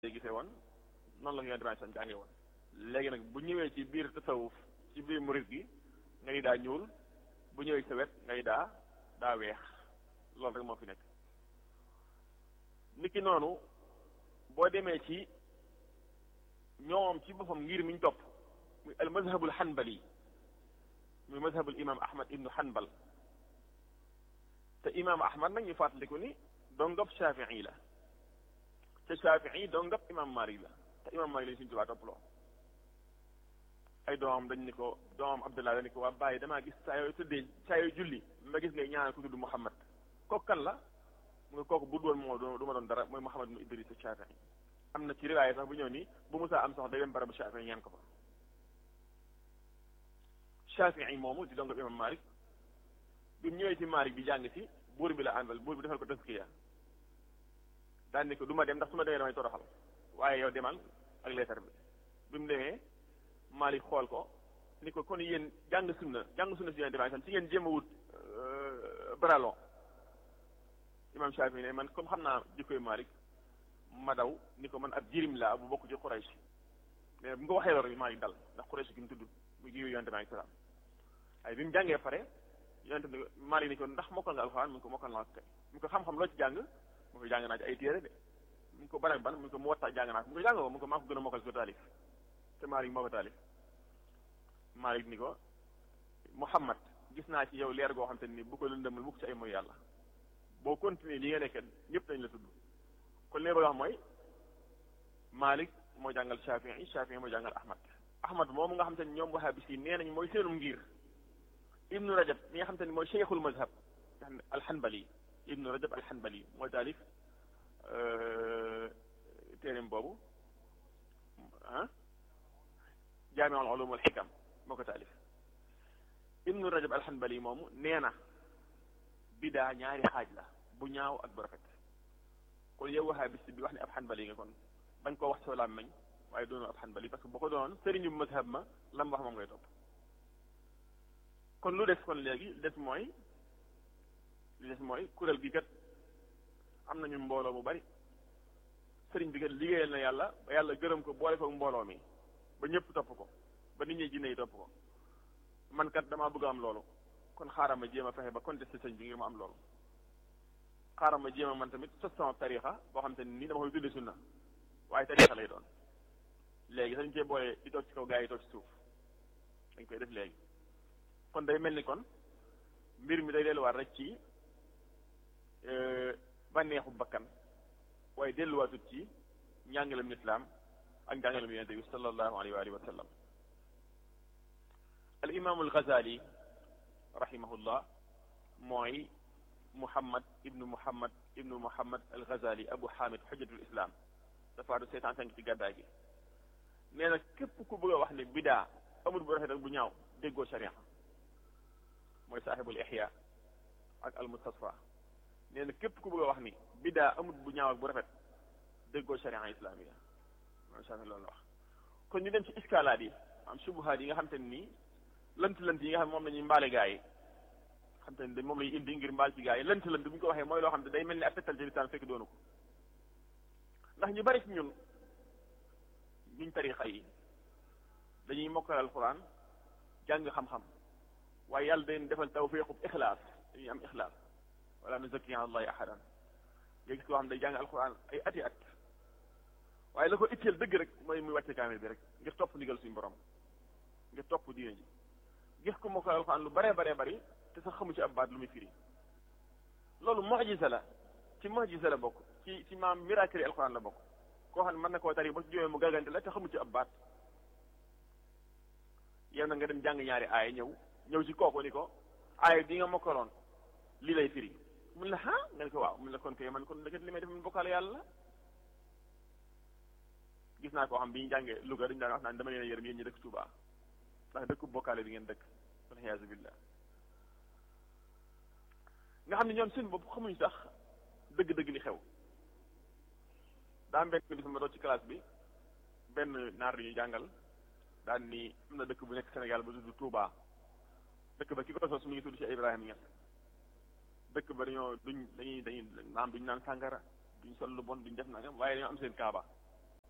gisee woon noonu la ko yonent bi sallam jàngee woon léegi nag bu ñëwee ci biir tasawuf ci biir murid gi nga ni daa ñuul bu ñëwee ci sa wet nga ni daa daa weex loolu rek moo fi nekk niki noonu boo demee ci ñoom ci boppam ngir mi ñu topp muy al mazhabul hanbali muy mazhabul imam ahmad ibnu hanbal te imam ahmad nag ñu fàttaliku ni dongab shafii la te shafii dongab imam malik la te imam malik lañu suñu tubaa topp loo ay doomam dañ ni ko doomam abdullah dañ ni ko waa bàyyi damaa gis saa yooyu tëddee saa yooyu julli ma gis ngay ñaanal ku tudd muhammad kooku kan la mu nga kooku bu doon moo du ma doon dara mooy muhammad ibnu idris shafii am na ci riwaaya sax bu ñëw ni bu musaa am sax day dem barabu shafii ñaan ko fa shafii moomu di dongab imam malik bi mu ñëwee ci malik bi jàng ci buur bi la àndal buur bi defal ko taskiya daan ni ko du ma dem ndax su ma demee damay toroxal waaye yow demal ak leetar bi bi mu demee Malik xool ko ni ko kon yéen jàng sunna jàng sunna si yéen demee ci ngeen jéem a wut bralon imam Shafi ne man comme xam naa jikkoy Malik ma daw ni ko man ab jirim laa bu bokk ci Quraysh mais bu nga waxee loolu Malik dal ndax Quraysh gi mu tudd mu jiw yonte bi alayhi salaam ay bi mu jàngee pare yonte bi Malik ni ko ndax mokkal nga alxuraan mu ngi ko mokkal naa ko kay mu ko xam-xam loo ci jàng mu ko jàng naa ci ay téere de mu ko ban ak ban mu ko mu watta jàng naa ko mu ko jàng ko mu ko maa ko gën a mokkal ko taalif te Malik moo ko taalif Malik ni ko Muhammad gis naa ci yow leer goo xam te ni bu ko lëndëmal mukk ci ay mooy yàlla boo continuer li nga nekk ñëpp dañ la tudd kon li nga wax mooy Malik moo jàngal Shafii Shafii moo jàngal Ahmad Ahmad moomu nga xam te ni ñoom wahabis yi nee nañ mooy seenum ngir Ibnu Rajab mi nga xam te ni mooy cheikhul mazhab alhanbali Ibnu Rajab alhanbali mooy taalif téereem boobu ah jaamiul ulum wal xikam moo ko taalif ibnu rajab alxanbali moomu nee na bidaa ñaari xaaj la bu ñaaw ak bu rafet kon yow waxaa bis bi wax ne ab xanbali nga kon bañ koo wax soo làmmiñ waaye doonoo ab xanbali parce que boo ko doonoon sëriñu mazhab ma lam wax moom ngay topp kon lu des kon léegi li des mooy li des mooy kuréel gi kat am nañu mbooloo mu bari sëriñ bi kat liggéeyal na yàlla ba yàlla gërëm ko boole ko mbooloo mi ba ñëpp topp ko ba nit ñi jinne yi topp ko man kat damaa bëgg am loolu kon xaaral ma jéem a fexe ba contesté sëñ bi ngir ma am loolu xaaral ma jéem a man tamit sos sama tarixa boo xam te ni dama koy tudde sunna waaye tarixa lay doon léegi sañ cee boole di toog ci kaw gaa yi toog ci suuf dañ koy def léegi kon day mel ni kon mbir mi day delluwaat rek ci bànneexu bakkan waaye delluwaatut ci njàngalem lislaam ak njàngalem yonente bi sallallahu alayhi wa alihi wa sallam al imaamu al-Ghazali rahimahullah mooy Muhammad ibnu Muhammad ibnu Muhammad al-Ghazali Abu Hamid xujjatul islam dafa du seetaan cinq ci gàddaay gi nee na képp ku bëgg a wax ne bidaa amul bu rafet ak bu ñaaw déggoo sharia mooy saaxibul ihya ak al-Mustasfa nee na képp ku bëgg a wax ni bidaa amul bu ñaaw ak bu rafet déggoo sharia islamiya macha allah loolu la wax kon ñu dem ci iskalaat yi am subuhaat yi nga xam te ne nii lënt lënt yi nga xam ne moom la ñuy mbaale gaa yi xam te ne moom la ñuy indi ngir mbaal ci gaa yi lënt lënt bu ñu ko waxee mooy loo xam ne day mel ni ab tegtal ci lisaan fekk doonu ko ndax ñu bari ci ñun ñuñ tarixa yi dañuy mokkal alquran jàng xam-xam waaye yàlla day defal tawfiqub ixlaas dañuy am ixlaas wala nuzakki ala allahi ahadan nga gis koo xam ne day jàng alquran ay ati at waaye la ko itteel dëgg rek mooy muy wàcce kaamil bi rek ngir topp ndigal suñu borom ngir topp diine ji gis ko mokkal alxuraan lu baree baree bari te sax xamu ci ab baat lu muy firi loolu mu'jiza la ci mu'jiza la bokk ci ci maam miracle alxuraan la bokk koo xam ne mën na koo tari ba ci jógee mu gàggante la te xamu ci ab baat yow na nga dem jàng ñaari aaya ñëw ñëw ci kooku ni ko aaya bi nga mokkaloon lii lay firi mun la ah nga ne ko waaw mun la kon koy man kon dëgg li may def man bokkaale yàlla la gis naa koo xam bi ñu jàngee Louga dañu daan wax naan dama leen a yërëm yéen ñi dëkk Touba ndax dëkk bokkaale bi ngeen dëkk waliyaazu billah nga xam ne ñoom seen bopp xamuñ sax dëgg-dëgg li xew daa benn bis ma doon ci classe bi benn naar yu jàngal daan ni am na dëkk bu nekk Sénégal bu tudd Touba dëkk ba ki ko sos mi ngi tudd ci Ibrahima Niass dëkk ba dañoo duñ dañuy dañuy naam duñ naan sàngara duñ sol lu bon duñ def nangam waaye dañoo am seen kaaba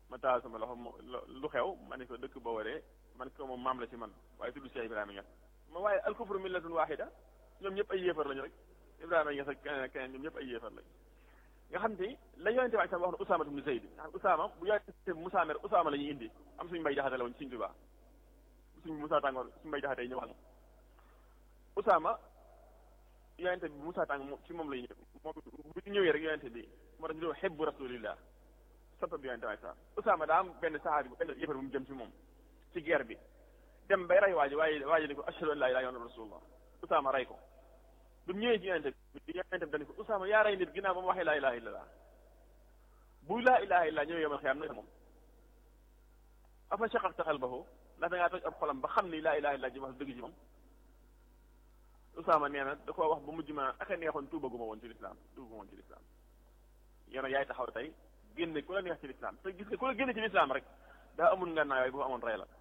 ma taal sama loxo lu xew ma ne ko dëkk boo waree man ko moom maam la ci man waaye tudd Cheikh Ibrahima Niass ma waaye alkufru millatun wahida ñoom ñëpp ay yéefar lañu rek Ibrahima Niass ak keneen ak keneen ñoom ñëpp ay yéefar lañ nga xam te la yonente bi sam wax na Usaama ibn Zayd nga xam Usaama bu yonente bi Musaa mer Usaama la ñuy indi am suñu mbay jaxate la woon suñu Tuubaa suñu Musaa tàngoor suñu mbay jaxate yi ñëwal Usaama yonente bi Musaa tàng ci moom lay ñëw moom bu ñëwee rek yonente bi moo tax ñu doon xebbu rasulillah soppa bi yonente bi Usaama daa am benn saxaabi bu benn yëfar bu mu jëm ci moom ci guerre bi dem bay rey waaji waaye waaji ni ko ashhadu an laa ilaaha illallaah rasulullah Usaama rey ko bi mu ñëwee ci yonente bi yonente bi dañu ko Usaama yaa rey nit ginnaaw ba mu waxee laa ilaaha illallaah bu laa ilaaha illallaah ñëwee yomal xiyaam na moom afa shaqaqta qalbahu ndax da ngaa toj ab xolam ba xam ni laa ilaaha illallaah ji wax dëgg ci moom Usaama nee na da koo wax ba mujj ma aka neexoon tuubaguma woon ci lislaam tuubaguma woon ci lislaam yow nag yaay taxaw tey génne ku la neex ci lislaam te gis nga ku la génne ci lislaam rek daa amul nga naa waaye bu amoon rey la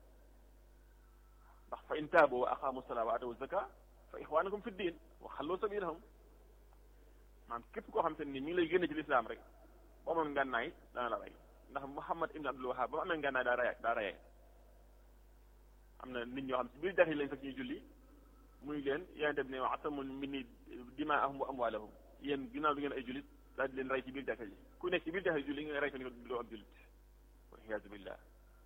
ndax fa in taabu wa aqaamu salaa wa atawu zaka fa ixwaanakum fi diin wa xallu sabilahum maam képp koo xam te ni mi ngi lay génne ci lislaam rek bu amoon ngànnaay dana la rey ndax Muhammad ibn Abdul Wahab ba mu amee ngànnaay daa rey daa reyee am na nit ñoo xam si biir jax yi lañ fekk ñuy julli muy leen yonente bi ne wa atamun minni dimaahum wa amwaalahum yéen ginnaaw du ngeen ay jullit daal di leen rey ci biir jàkka ji ku nekk ci biir jàkka ji julli nga rey ko ni ko doo ab jullit waliyaazu billah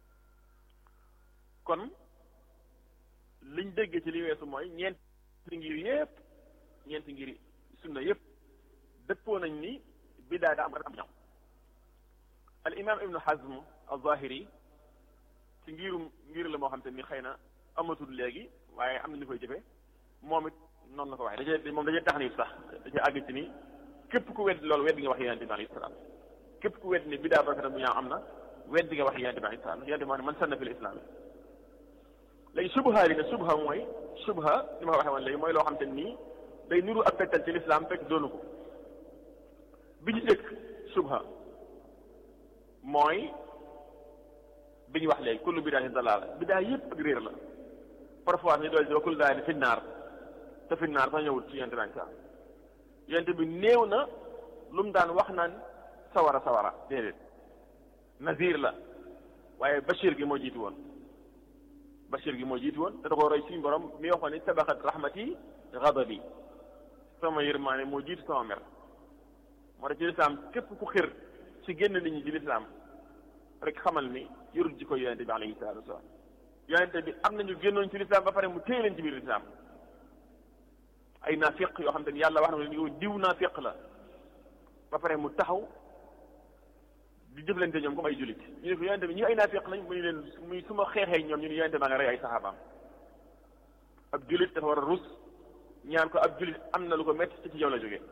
kon liñ déggee ci li weesu mooy ñeenti ngir yépp ñeenti ngir sunna yépp dëppoo nañ ni biddaa daa am am ñaw al imam ibnu hazm al-zahiri ci ngirum ngir la moo xam te ni xëy na amatul léegi waaye am na ñu koy jëfe moom it noonu la ko waxee dajee moom dajee tax ni sax dajee àgg ci ni képp ku wedd loolu weddi nga wax yonente bi alayhi salaam képp ku wedd ni biddaa rafet bu ñaaw am na weddi nga wax yonente bi alayhi salaam yonente bi moo ne man sanna fil islam léegi subha li ne subha mooy subha li ma ko waxee woon léegi mooy loo xam te nii day nuru ak fettal ci lislaam fekk doonu ko bi ñu jëkk subha mooy bi ñu wax léegi kullu bidaatin dalaala bidaa yëpp ak réer la parfois ñu dool si wa kullu dalaalin fi naar te fi naar sax ñëwut ci yonente bi sax yonente bi néew na lu mu daan wax naan sawara sawara déedéet nazir la waaye bashir gi moo jiitu woon bashir gi moo jiitu woon te da ko roy suñu borom mi waxoon ni sabaqat rahmati ghadabi sama yërmaane moo jiitu sama mer moo tax ci lislaam képp ku xir ci génn nit ñi ci lislaam rek xamal ni yorul ji ko yonente bi alayhi salatu wasalaam yonente bi am nañu génnoon ci lislaam ba pare mu téye leen ci biir lislaam ay naafiq yoo xam te ni yàlla wax na ko yow diw naafiq la ba pare mu taxaw di jëflante ñoom comme ay jullit ñu ne ko yonente bi ñu ay naafiq lañ mu ñu leen muy su ma xeexee ñoom ñu ne yonente maa nga rey ay saxaabaam ab jullit dafa war a rus ñaan ko ab jullit am na lu ko métti ci ci yow la jógee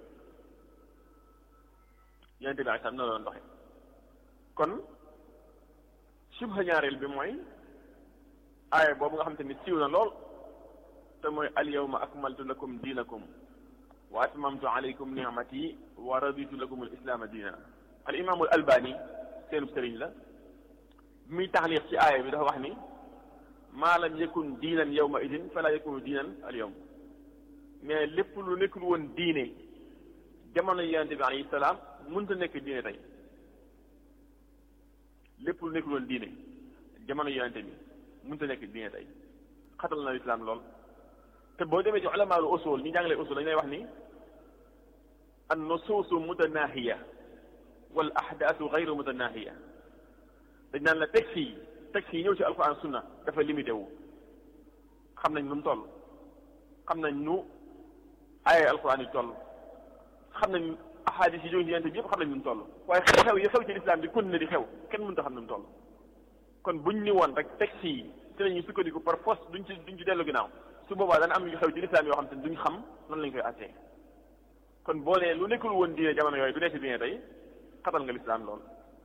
yonente bi ay sax na la doon doxe kon subha ñaareel bi mooy aaya boobu nga xam te ni siiw na lool te mooy al yawma akmaltu lakum diinakum wa atmamtu alaykum ni'mati wa raditu lakum al islaama diina al imaamul albani seenu sëriñ la bi muy taxliq ci aaya bi dafa wax ni maa lam yakun diinan yawma idin fala yakunu diinan al yawm mais lépp lu nekkul woon diine jamono yonente bi alayhi salaam mënta nekk diine tey lépp lu nekkul woon diine jamono yonente bi mënta nekk diine tey xatal na lislaam lool te boo demee ci ulamaalu usul ñi jàngale usul dañu lay wax ni an nusuusu mutanaahiya wal ahdaasu gayru mutanaahiya dañ naan la texte yi texte yi ñëw ci alquran sunna dafa limité wu xam nañ nu mu toll xam nañ nu ay alquran yi toll xam nañ ahadis yi jóge ci yonente bi yëpp xam nañ nu mu toll waaye xew-xew yi xew ci lislaam bi continué di xew kenn mënut a xam nu mu toll kon buñ ni woon rek texte yi ci la ñuy sukkandiku par force duñ ci duñ ci dellu ginnaaw su boobaa dana am yu xew ci lislaam yoo xam te duñ xam nan lañ koy attee kon boo nee lu nekkul woon diine jamono yooyu du nekk diine tey xatal nga lislaam lool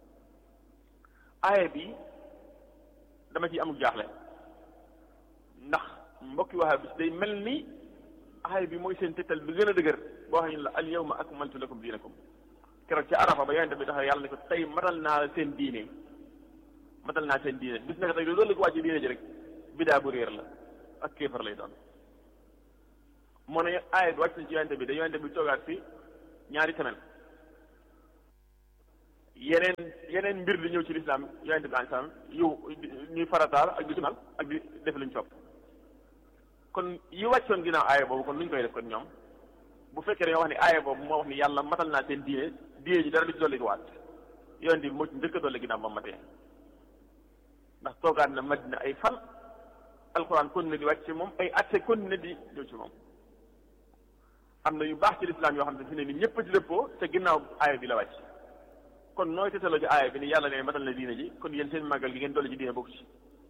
aaya bi dama ciy amul jaaxle ndax mbokki waxa bis day mel ni aaya bi mooy seen tettal bi gën a dëgër boo xam ne la al yawma akmaltu lakum diinakum keroog ci arafa ba yonente bi tax yàlla ne ko tey matal naa la seen diine matal naa seen diine bis naka tey loolu la ko wàcce diine ji rek bidaa bu réer la ak kéefar lay doon moo ne aaya bi wàcc na ci yonente bi da yonente bi toogaat fi ñaari semaine yeneen yeneen mbir di ñëw ci lislaam yonente bi alayhi salaam yow ñuy farataal ak di sunal ak di def luñ sopp kon yi wàccoon ginnaaw aaya boobu kon nuñ koy def kon ñoom bu fekkee dañoo wax ni aaya boobu moo wax ni yàlla matal naa seen diine diine ji dara du ci dolli ko waat yonente bi moo ci njëkk a dolli ginnaaw ba matee ndax toogaat na madina ay fan alxuraan kon ne di wàcc ci moom ay atte kon ne di ñëw ci moom am na yu baax ci lislaam yoo xam ne fi ne ni ñëpp ci dëppoo te ginnaaw aaya bi la wàcc kon nooy tetaloo ci aaya bi ni yàlla ne matal na diine ji kon yéen seen màggal gi ngeen dolli ci diine bokk ci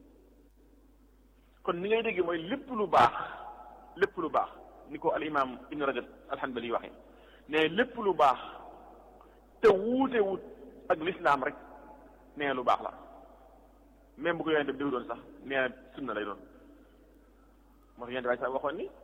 kon ni ngay dégg mooy lépp lu baax lépp lu baax ni ko al imam ibn rajab alhanbali waxe ne lépp lu baax te wuute wut ak lislaam rek nee lu baax la même bu ko yonente bi diw doon sax nee sunna lay doon moo tax yonente bi sax waxoon ni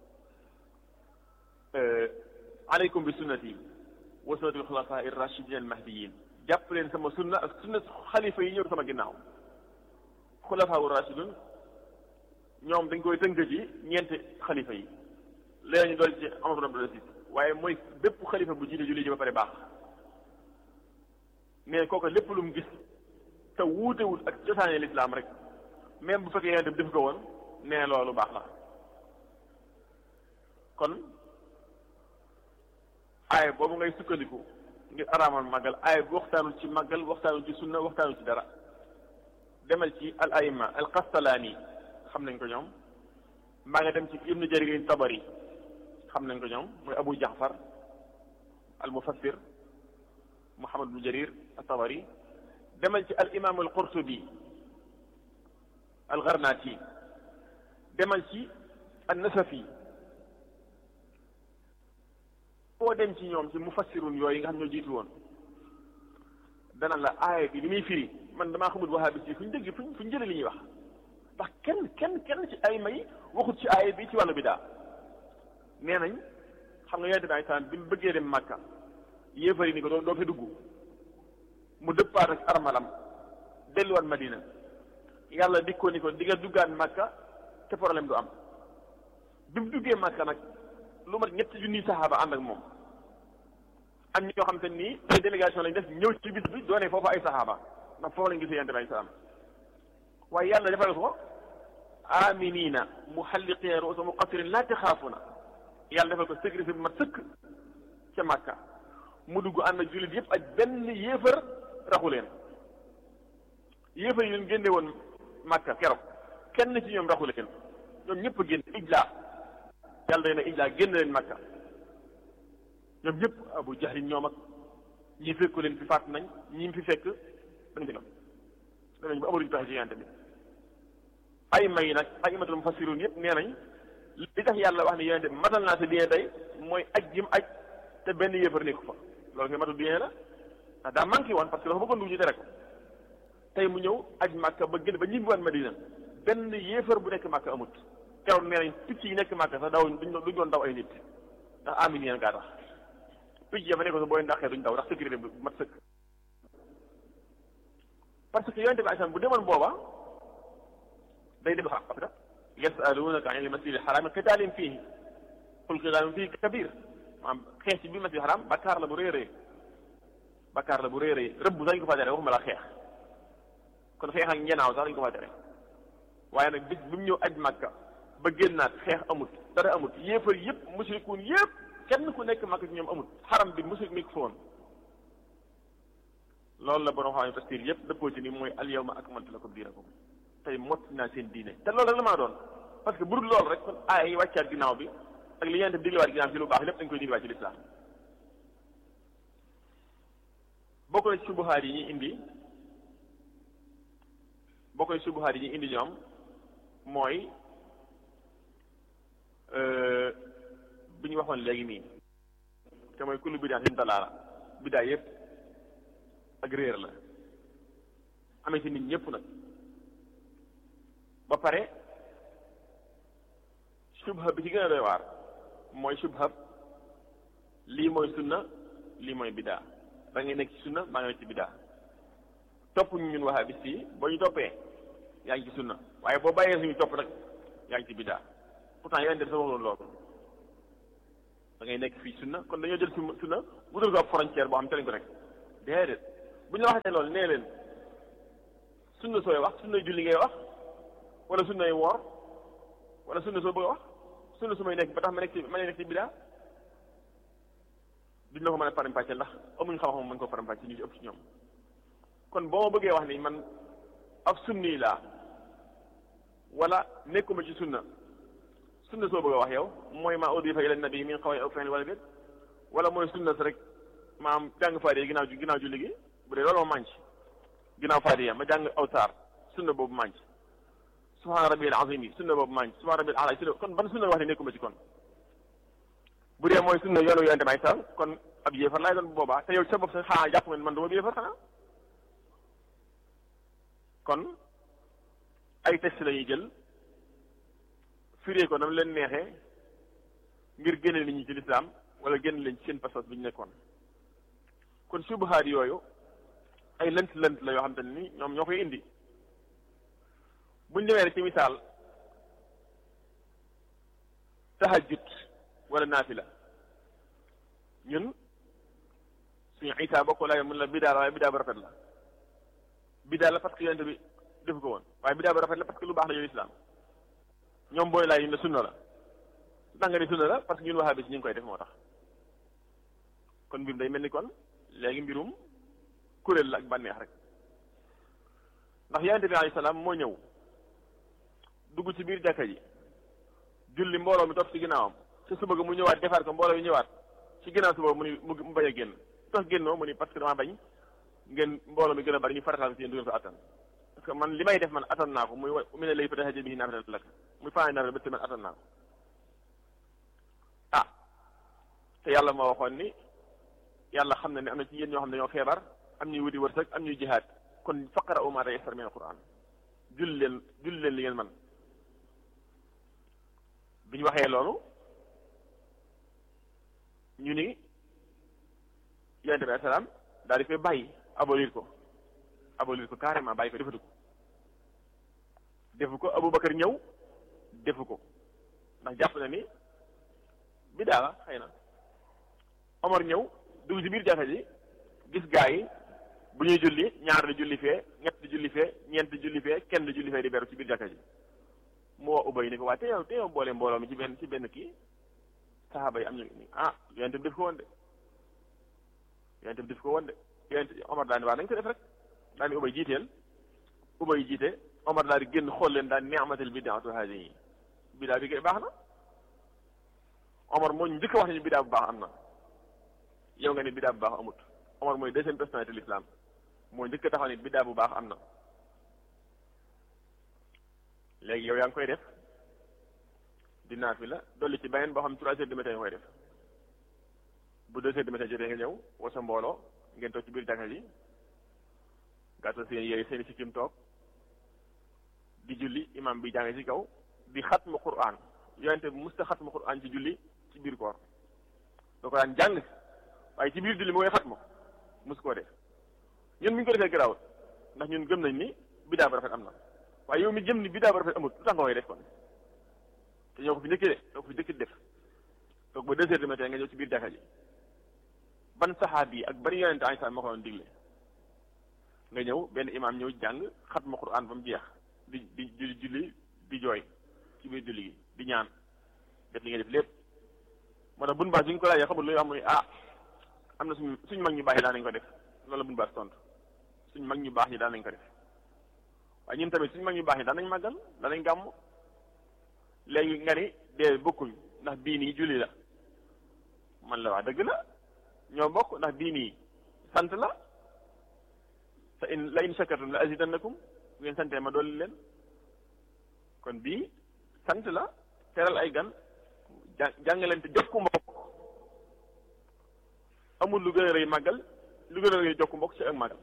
aleykum bi sunnati wa sunnati alxulafa irrachidin almahdiyin jàpp leen sama sunna ak sunna xalifa yi ñëw sama ginnaaw xulafa wu rachidun ñoom dañ koy tënk ci ñeenti xalifa yi léegi ñu dool ci Omar ibn Abdul Aziz waaye mooy bépp xalifa bu jiite julli ji ba pare baax mais kooku lépp lu mu gis te wuutewut ak cosaane lislaam rek même bu fekkee yonente bi def ko woon nee loolu baax la kon aaya boobu ngay sukkandiku ngir araamal màggal aaya bu waxtaanul ci màggal waxtaanul ci sunna waxtaanul ci dara demal ci al aima al qastalaani xam nañ ko ñoom maa nga dem ci ibnu jarir tabari xam nañ ko ñoom mooy abu jaxfar al mufassir muhammad ibnu jarir tabari demal ci al imam al qurtubi al garnaati demal ci an nasafi foo dem ci ñoom ci mufassirun yooyu nga xam ñoo jiitu woon dana la aaya bi li muy firi man damaa xamul wahabis yi fu ñu dégg fuñ fu ñu jëlee li ñuy wax ndax kenn kenn kenn ci ay may waxut ci aaya bi ci wàllu bidaa nee nañ xam nga yonente bi ay salaam bi mu bëggee dem màkka yéefari ni ko doo doo fi dugg mu dëppaat ak armalam delluwaat madina yàlla dikkoo ni ko di nga duggaat màkka te problème du am bi mu duggee màkka nag lu mat ñetti junniy saxaaba ànd ak moom am ñoo xam te nii ay délégation lañ def ñëw ci bis bi doone foofu ay saxaaba ndax foofu lañ gisee yonente bi ay salaam waaye yàlla defal ko aminina muhalliqina ruusa muqassirin laa taxaafuna yàlla defal ko sécurité bu mat sëkk ca Makka mu dugg ànd ak jullit yëpp ak benn yéefar raxu leen yéefar yi leen génne woon Makka keroog kenn ci ñoom raxu leen ñoom ñëpp a génn ijlaa yàlla day na ijlaa génn leen Makka ñoom ñëpp Abu Jahlin ñoom ak ñi fekku leen fi faat nañ ñi fi fekk dañ ci danañ ba amaluñu pexe ci yante bi ay may nag ay imatul mufassirun yëpp nee nañ li tax yàlla wax ne yonente bi matal naa sa diine tey mooy aj jim aj te benn yéefar nekku fa loolu koy matul diine la ndax daa manqué woon parce que dafa bëggoon dugg ñu tere ko tey mu ñëw aj màkka ba génn ba ñibbiwaat madina benn yéefar bu nekk màkka amut keroog nee nañ picc yi nekk màkka sax daw duñ duñ doon daw ay nit ndax amin yeen gaa tax picc ya fa nekk sax booy ndaxee duñ daw ndax sécurité bu mat sëkk parce que yonente bi alayhi salaam bu demoon booba day dem xam parce que yasalunaka an il masjid al haram qitaalin fiihi qul qitaalun fiihi kabir maanaam xeex ci biir masjid haram bakkaar la bu rëy rëy bakkaar la bu rëy rëy rëbb sax dañ ko faa tere waxuma la xeex kon xeex ak ñenaaw sax dañ ko faa tere waaye nag bis bi mu ñëw aj màkka ba génnaat xeex amut dara amut yéefar yëpp mushrikuun yëpp kenn ku nekk màkka ci ñoom amut xaram bi mushrik nekk fa woon loolu la borom xam ne tafsir yëpp dëppoo ci ni mooy al yawma akmaltu lakum diinakum tey mot naa seen diine te loolu rek la maa doon parce que bu dul loolu rek kon aaya yi wàccaat ginnaaw bi ak li ñeente diglewaat ginnaaw ci lu baax lépp dañ koy diglewaat ci lislaam bokk na ci subuhaat yi ñuy indi bokk na ci subuhaat yi ñuy indi ñoom mooy bi ñu waxoon léegi nii te mooy kullu bidaa sin dalaala bidaa yëpp ak réer la amee ci nit ñëpp nag ba pare subha bi ci gën a doy waar mooy subha lii mooy sunna lii mooy bidaa da ngay nekk ci sunna maa ngi nekk ci bidaa topp ñu ñun wahabis yi boo ñu toppee yaa ngi ci sunna waaye boo bàyyee suñu topp nag yaa ngi ci bidaa pourtant yeneen def sa waxoon loolu da ngay nekk fii sunna kon dañoo jël sunna wutal ko ab frontière boo xam te lañ ko nekk déedéet bu ñu la waxee loolu nee leen sunna sooy wax sunna julli ngay wax wala sunnay woor wala sunna soo bëgg a wax sunna su may nekk ba tax ma nekk ci ma nekk ci bidaa duñ la ko mën a faram-fàccee ndax amuñ xam-xam mën ko faram-fàccee ñu ci ëpp ci ñoom kon boo ma bëggee wax ni man ab sunni laa wala nekkuma ci sunna sunna soo bëgg a wax yow mooy maa udifa ila nabi min qawli aw fi'li wala déet wala mooy sunna si rek maam jàng faatiha ginnaaw ginnaaw julli gi bu dee loolu ma mànc ginnaaw faatiha ma jàng aw saar sunna boobu mànc subhaana rabbil azim yi sunna boobu mànc subhaana rabbil ala sunna kon ban sunna wax ne nekkuma ci kon bu dee mooy sunna yoonu yonente may sal kon ab yéefar laay doon bu boobaa te yow sa bopp sa xanaa jàpp nga man duma yéefar xanaa kon ay test la ñuy jël firee ko nam leen neexee ngir génne nit ñi ci lislaam wala génn leen ci seen pas-pas bi ñu nekkoon kon subahaat yooyu ay lënt lënt la yoo xam te ni ñoom ñoo koy indi buñ demee rek ci misaal tahajjud wala naafila ñun suñu isaa bokk laay mun la bidaa la waaye bidaa bu rafet la bidaa la parce que yonente bi defu ko woon waaye bidaa bu rafet la parce que lu baax la yow islam ñoom booy laay ñun la sunna la su tax nga ni sunna la parce que ñun waxaa bi si ñu ngi koy def moo tax kon mbir day mel ni kon léegi mbirum kuréel la ak bànneex rek ndax yonente bi alayhi salaam moo ñëw dugg ci biir jàkka ji julli mbooloo mi topp ci ginnaawam ci suba ga mu ñëwaat defaat ko mbooloo mi ñëwaat ci ginnaaw suba mu ni mu bañ a génn tax génnoo mu ni parce que dama bañ ngeen mbooloo mi gën a bari ñu farataal ci yéen du ngeen ko attan parce que man li may def man attan naa ko muy wa mu ne lay fa tahajjud bihi naafilatan lak muy faani naafila ba man attan naa ko ah te yàlla moo waxoon ni yàlla xam na ne am na ci yéen ñoo xam ne ñoo feebar am ñuy wuti wërsëg am ñuy jihaad kon faqra'u maa tayassara mina al-Qur'an julli leen julli leen li ngeen man bi ñu waxee loolu ñu ni yonente bi salaam daal di koy bàyyi abolir ko abolir ko carrément bàyyi ko defatu ko defu ko Aboubacar ñëw defu ko ndax jàpp na ni bidaa la xëy na Omar ñëw dugg ci biir jàkka ji gis gaa yi bu ñuy julli ñaar di julli fee ñett di julli fee ñeent di julli fee kenn di julli fee di beru ci biir jàkka ji mu woo Ubay ni ko waaye te yow te yow boole mbooloo mi ci benn ci benn kii saxaaba yi am ñu ni ah yonente bi def ko woon de yonente bi def ko woon de yonente Omar daal ni waa nañ ko def rek daal ni Ubay jiiteel Ubay jiite Omar daal di génn xool leen daal ni'matul bid'atu haadihi bidaa bi kay baax na Omar moo ñu njëkk wax ni bidaa bu baax am na yow nga ni bidaa bu baax amut Omar mooy deuxième personnalité de l'islam moo njëkk taxaw ni bidaa bu baax am na léegi yow yaa ngi koy def di naafila dolli ci beneen boo xam trois heures du matin nga koy def bu deux heures du matin jotee nga ñëw woo sa mbooloo ngeen toog ci biir jàkka ji gàttal seen yére seen sikkim toog di julli imam bi jàng ci kaw di xatmu Qur'an yonente bi musta xatmu Qur'an ci julli ci biir koor da ko daan jàng waaye ci biir julli mu koy xatmu mus koo def ñun mi ngi ko defee garaawut ndax ñun gëm nañ ni bidaa bu rafet am na waaye yow mi jëm ni bidaa bu rafet amut lu tax nga koy def kon te ñoo ko fi njëkkee de ñoo ko fi njëkkee def toog ba deux heures du matin nga ñëw ci biir jàkka ji ban saxaabi yi ak bari yonente ay moo ko doon digle nga ñëw benn imaam ñëw jàng xatmu Qur'an ba mu jeex di di di julli di jooy ci biir julli gi di ñaan def li nga def lépp moo tax bun baas bi ñu ko laajee xamul lu wax muy ah am na suñu suñu mag ñu baax yi daan nañ ko def loolu la bun baas tontu suñu mag ñu baax ñi daan nañ ko def waaye ñun tamit suñu mag ñu baax ñi daan nañ màggal daan nañ gàmm léegi nga ni dee bokkuñ ndax bii nii julli la man la wax dëgg la ñoo bokk ndax bii nii sant la te in la in shakartum la azidannakum bu ngeen santee ma dolli leen kon bii sant la teral ay gan ja jàngalante jokku mbokk amul lu gën a rëy màggal lu gën a rëy jokku mbokk ci ak màggal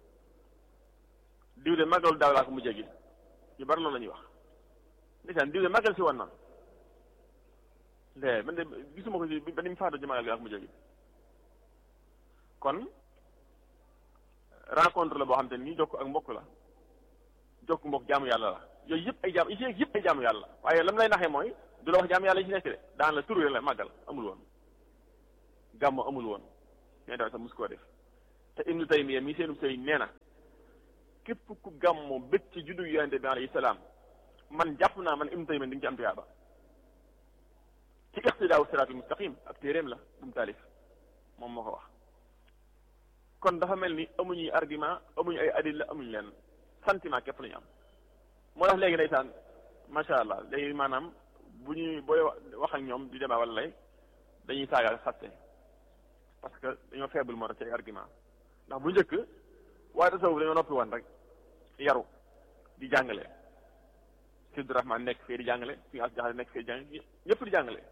diw de màggalu daaw laa ko mujjee gi ñu bari loolu la ñuy wax ndeysaan diw de màggal si woon na de man de gisuma ko si ba ni mu faatu ci màggal gi laa ko mujjee gi kon rencontre la boo xam te ni jokk ak mbokk la jokk mbokk jaamu yàlla la yooyu yëpp ay jaam yi ci nekk yëpp ay jaamu yàlla la waaye lam lay naxee mooy du la wax jaamu yàlla yi ci nekk de daan la turu la màggal amul woon gàmmu amul woon ñooy daw sax mus koo def te ibnu taymiya mi seenu sëriñ nee na képp ku gàmmu bëgg ci juddu yonente bi alayhi salaam man jàpp naa man ibnu taymiya di nga ci am tuyaaba ci iqtidaawu siraatul mustaqim ak téeréem la bu mu taalif moom moo ko wax kon dafa mel ni amuñuy argument amuñu ay adilla amuñu leen sentiment képp lañu am moo tax léegi ndeysaan macha allah léegi maanaam bu ñuy booy wax ak ñoom di débat wala lay dañuy saaga xaste parce que dañoo faible moo tax ci ay argument ndax bu njëkk waaye tasawuf dañoo noppi woon rek yaru di jàngale Sidou Rahman nekk fee di jàngale fi as jaxale nekk fee di jàngale ñëpp di jàngale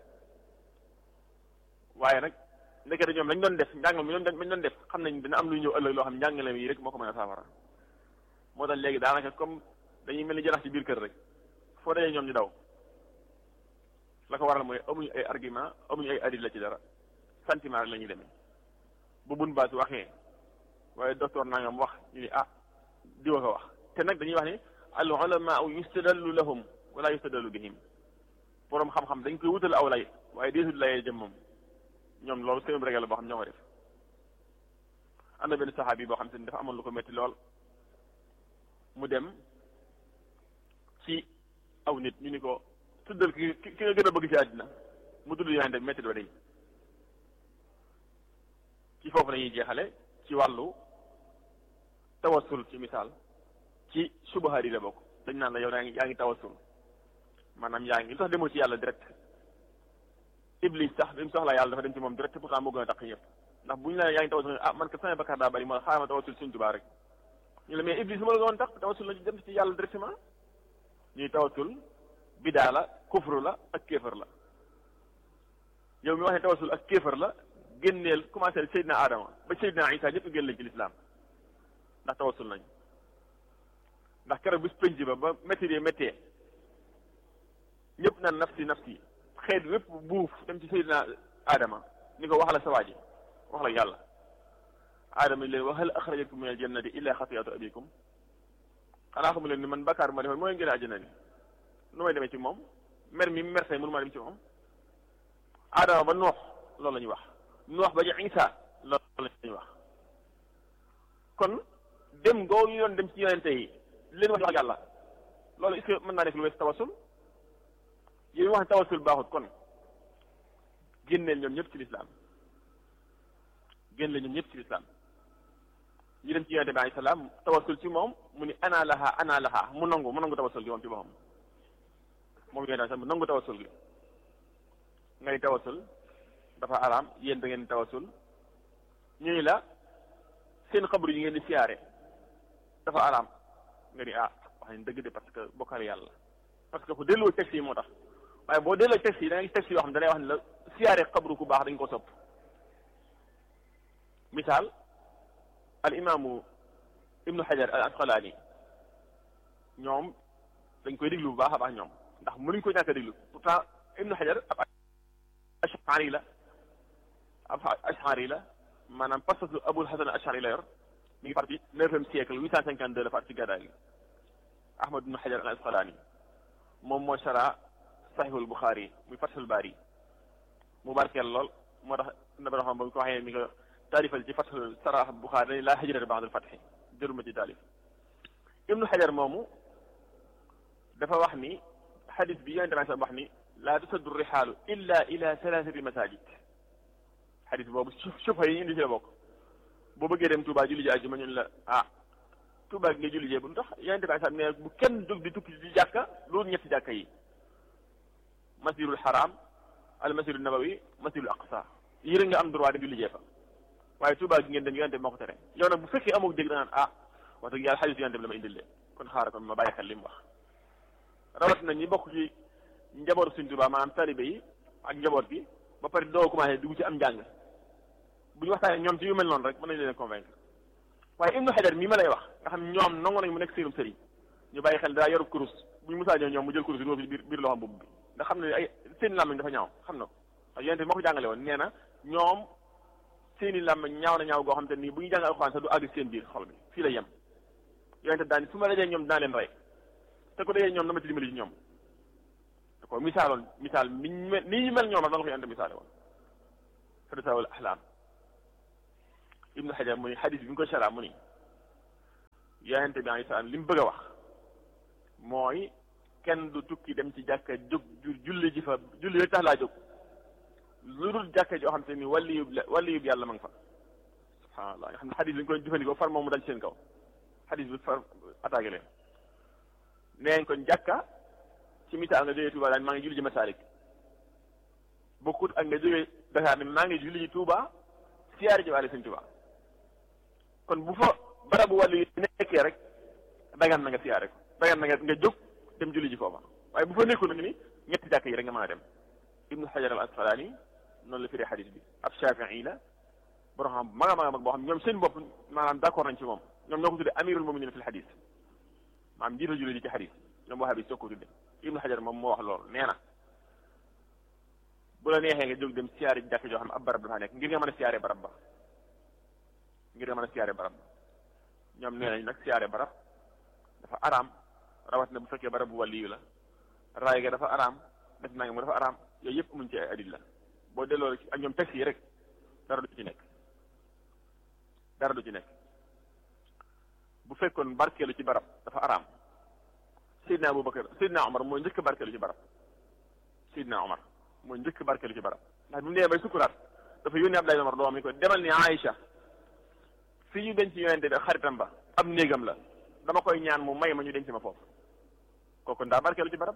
waaye nag ndekete ñoom lañ doon def njàngale mi lañ doon def xam nañ dina am luy ñëw ëllëg loo xam njàngale yi rek moo ko mën a saafara moo tax léegi daanaka comme dañuy mel ni janax ci biir kër rek foo dajee ñoom ñu daw la ko waral mooy amuñu ay argument amuñu ay adil la ci dara sentiment rek la ñuy demee bu bun baas waxee waaye docteur nangam wax ñu ni ah diwa ko wax te nag dañuy wax ni al ulama yustadallu lahum wala yustadallu bihim boroom xam-xam dañ koy wutal aw lay waaye deesul layee jëm moom ñoom loolu seen régal la boo xam ñoo ko def am na benn saxaabi boo xam te ni dafa amoon lu ko métti lool mu dem ci aw nit ñu ni ko tuddal ki ki nga gën a bëgg ci àddina mu tudd yonente bi métti doo day ci foofu lañuy jeexale ci wàllu tawassul ci misaal ci subahaat yi la bokk dañ naan la yow yaa ngi yaa ngi tawassul maanaam yaa ngi lu tax demoo ci yàlla direct iblis sax bi mu soxlaa yàlla dafa dem ci moom direct pourtant moo gën a tax ñëpp ndax bu ñu la yaa ngi tawassul ah man ka sama bakkaar daa bari moo xaaral ma tawassul suñ tubaa rek ñu la mais iblis ma la doon tax tawassul la ci dem ci yàlla directement ñuy tawassul bidaa la kufru la ak kéefër la yow mi wax ne tawassul ak kéefër la génneel commencé Seydina Adama ba Seydina Isa ñëpp génn lañ ci lislaam ndax tawassul nañ ndax keroog bis penc ba ba métti de méttee ñëpp naan nafsi nafsi xeet wépp buuf dem ci Seydina Adama ni ko wax la sa waa ji wax la yàlla Adama leen wa hal axrajakum min aljannati illa xatiyatu abikum xanaa xamu leen ni man bakkaar ma defoon mooy ngeen àjjana ni nu may demee ci moom mer mi mer tey mënu maa dem ci moom Adama ba noox loolu la ñuy wax noox ba ci Isa loolu la ñuy wax kon dem ngoo ñu doon dem ci yonente yi leen wax yàlla loolu est-ce que mën naa nekk lu wees tawasul yéen wax ne tawasul baaxut kon génneel ñoom ñëpp ci lislaam génneel ñoom ñëpp ci lislaam ñu dem ci yonente bi alayhi salaam tawasul ci moom mu ni ana laha ana laha mu nangu mu nangu tawasul gi moom ci boppam moom yonente bi mu nangu tawasul gi ngay tawasul dafa araam yéen da ngeen tawasul ñu ni la seen xabru yi ngeen di siyaare dafa araam nga ni ah wax nañ dëgg de parce que bokkaale yàlla parce que ku delloo texte yi moo tax waaye boo delloo texte yi da nga gis texte yoo xam ne da lay wax ne la siyaare xabru ku baax dañ ko sopp misaal al imaamu ibnu xajar al asqalaani ñoom dañ koy déglu bu baax a baax ñoom ndax mënuñ ko ñàkk a déglu pourtant ibnu xajar ab ashari la ab ashari la maanaam pasasu abul hasan ashari la yor mi ngi parti neuvième siècle huit cent cinquante deux la faat ci gàddaay gi ahmad ibnu xajar al asqalaani moom moo shara saxiixul buxaari muy fathul baari mu barkeel lool moo tax na ba xam ba ko waxee ni ko taalifal ci fathul sarah buxaari dañ laa hijrata ba'dal fathi jëruma ci taalif ibnu xajar moomu dafa wax ni xadis bi yonente bi wax ni laa tusaddu rixaalu illa ila thalathati masajid xadis boobu sufa yi indi ci la bokk boo bëggee dem Touba julli ji àjjuma ñun la ah Touba gi nga julli jee bu tax yonente bi sax ne bu kenn jóg di tukki di jàkka loolu ñetti jàkka yi masjidul haram al masjidul nabawi masjidul aqsa yi rek nga am droit dem julli jee fa waaye Touba gi ngeen dem yonente bi moo ko tere yow nag bu fekkee amoo dégg danaan ah wax dëgg yàlla xadis yonente bi la ma indil de kon xaaral kon ma bàyyi xel li mu wax rawat na ñi bokk ci njabootu Sëriñ Tuubaa maanaam talibe yi ak njaboot bi ba pare doo commencé dugg ci am njàng bu ñu waxtaanee ñoom ci yu mel noonu rek mën nañu leen convaincre waaye Ibnu Hajar mii ma lay wax nga xam ñoom nangu nañ mu nekk seenum sëriñ ñu bàyyi xel daa yoru kurus bu ñu musaa ñëw ñoom mu jël kurus bi biir biir loxoom boobu bi nga xam ne ay seen làmmiñ dafa ñaaw xam na ko yonente bi moo ko jàngale woon nee na ñoom seeni làmmiñ ñaaw na ñaaw goo xam te nii bu ñu jàng alxuraan sax du àgg seen biir xol bi fii la yem yonente daani su ma dajee ñoom dinaa leen rey te ko dajee ñoom dama ci dimbali ci ñoom da ko misaaloon misaal mi ni ñu mel ñoom rek dana ko yonente misaale woon fadasaawul ahlaam ibnu xajar mu ni xadis bi ñu ko sara mu ni yonente bi alayhi salaam li mu bëgg a wax mooy kenn du tukki dem ci jàkka jóg julli ji fa julli rek tax laa jóg lu dul jàkka joo xam te ni wàlli yub wàlli yub yàlla ma nga fa subhanallah nga xam ne xadis bi ñu koy jëfandikoo far moom mu dal seen kaw xadis bi far attaqué leen neen kon jàkka ci misaal nga jógee Touba daan maa ngi julli ji Masalik bokkut ak nga jógee Dakar ne maa ngi julli ji Touba siyaare ji waale sëñ Touba kon bu fa barabu wàllu yi nekkee rek dagan na nga siyaare ko dagan na nga nga jóg dem julli ji foofa waaye bu fa nekkul nag ni ñetti jàkk yi rek nga mën a dem ibnu xajar al asqalaani noonu la firee xadis bi ab shafii la borom xam mag a mag a mag boo xam ñoom seen bopp maanaam d'accord nañ ci moom ñoom ñoo ko tuddee amirul muminin fil xadis maanaam jiital julli ji ci xadis ñoom waxaa bi soo ko tuddee ibnu xajar moom moo wax loolu nee na bu la neexee nga jóg dem siyaare jàkk joo xam ne ab barab dafa nekk ngir nga mën a siyaare barab ba ngir nga mën a siyaare barab ba ñoom nee nañ nag siyaare barab dafa araam rawat na bu fekkee barab bu wàlliyu la raay ga dafa araam def naa mu dafa araam yooyu yëpp amuñ ci ay adil la boo delloo ak ñoom texte yi rek dara du ci nekk dara du ci nekk bu fekkoon barkeelu ci barab dafa araam Seydina Abubakar Seydina Omar mooy njëkk barkeelu ci barab Seydina Omar mooy njëkk barkeelu ci barab ndax bi mu nee bay sukkuraat dafa yónnee Abdoulaye Omar doom ni ko demal ni Aïcha fii ñu denc yonente bi xaritam ba ab néegam la dama koy ñaan mu may ma ñu denc ma foofu kooku ndaa barkeelu ci barab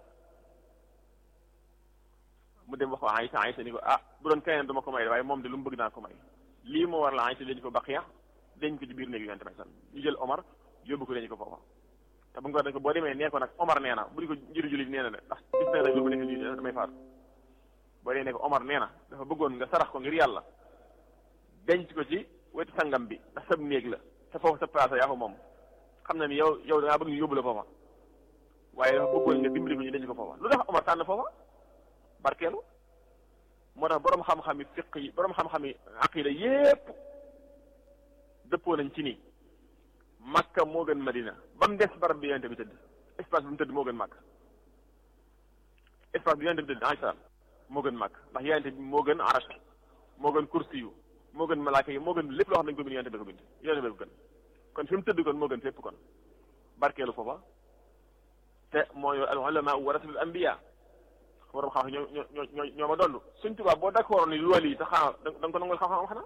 mu dem wax ko Aïcha Aïcha ni ko ah bu doon keneen du ma ko may waaye moom de lu mu bëgg naa ko may lii moo war la Aïcha denc ko Baqiya denc ko ci biir néeg yonente bi san ñu jël Omar yóbbu ko denc ko foofa te bu nga ko dañ ko boo demee nee ko nag Omar nee na bu di ko njëriñ jullit nee na de ndax gis na rek lu mu nekk nii damay faatu boo dee ne ko Omar nee na dafa bëggoon nga sarax ko ngir yàlla denc ko ci wetu sangam bi ndax sab néeg la te foofu sa place yaa ko moom xam na ni yow yow da ngaa bëgg ñu yóbbu la foofa waaye dafa bëggoon nga dimbali ko ñu denc ko foofa lu tax Omar tànn foofa barkeelu moo tax borom xam-xam yi fiq yi borom xam-xam yi aqida yépp dëppoo nañ ci ni Makka moo gën Madina ba mu des barab bi yonente bi tëdd espace bi mu tëdd moo gën Makka espace bi yonente bi tëdd alayhi salaam moo gën Makka ndax yonente bi moo gën arash moo gën kursi yu moo gën malaaka yi moo gën lépp loo xam ne dañ ko bind yonente bi ko bind yonente bi ko gën kon fi mu tëdd kon moo gën fépp kon barkeelu foofa te mooy al ulama warasatul anbiya borom xam ñoo ñoo ñoo ñoo ma donn suñ tubaab boo d'accord ni lu wàll yi te xanaa da nga ko nangul xam-xam xanaa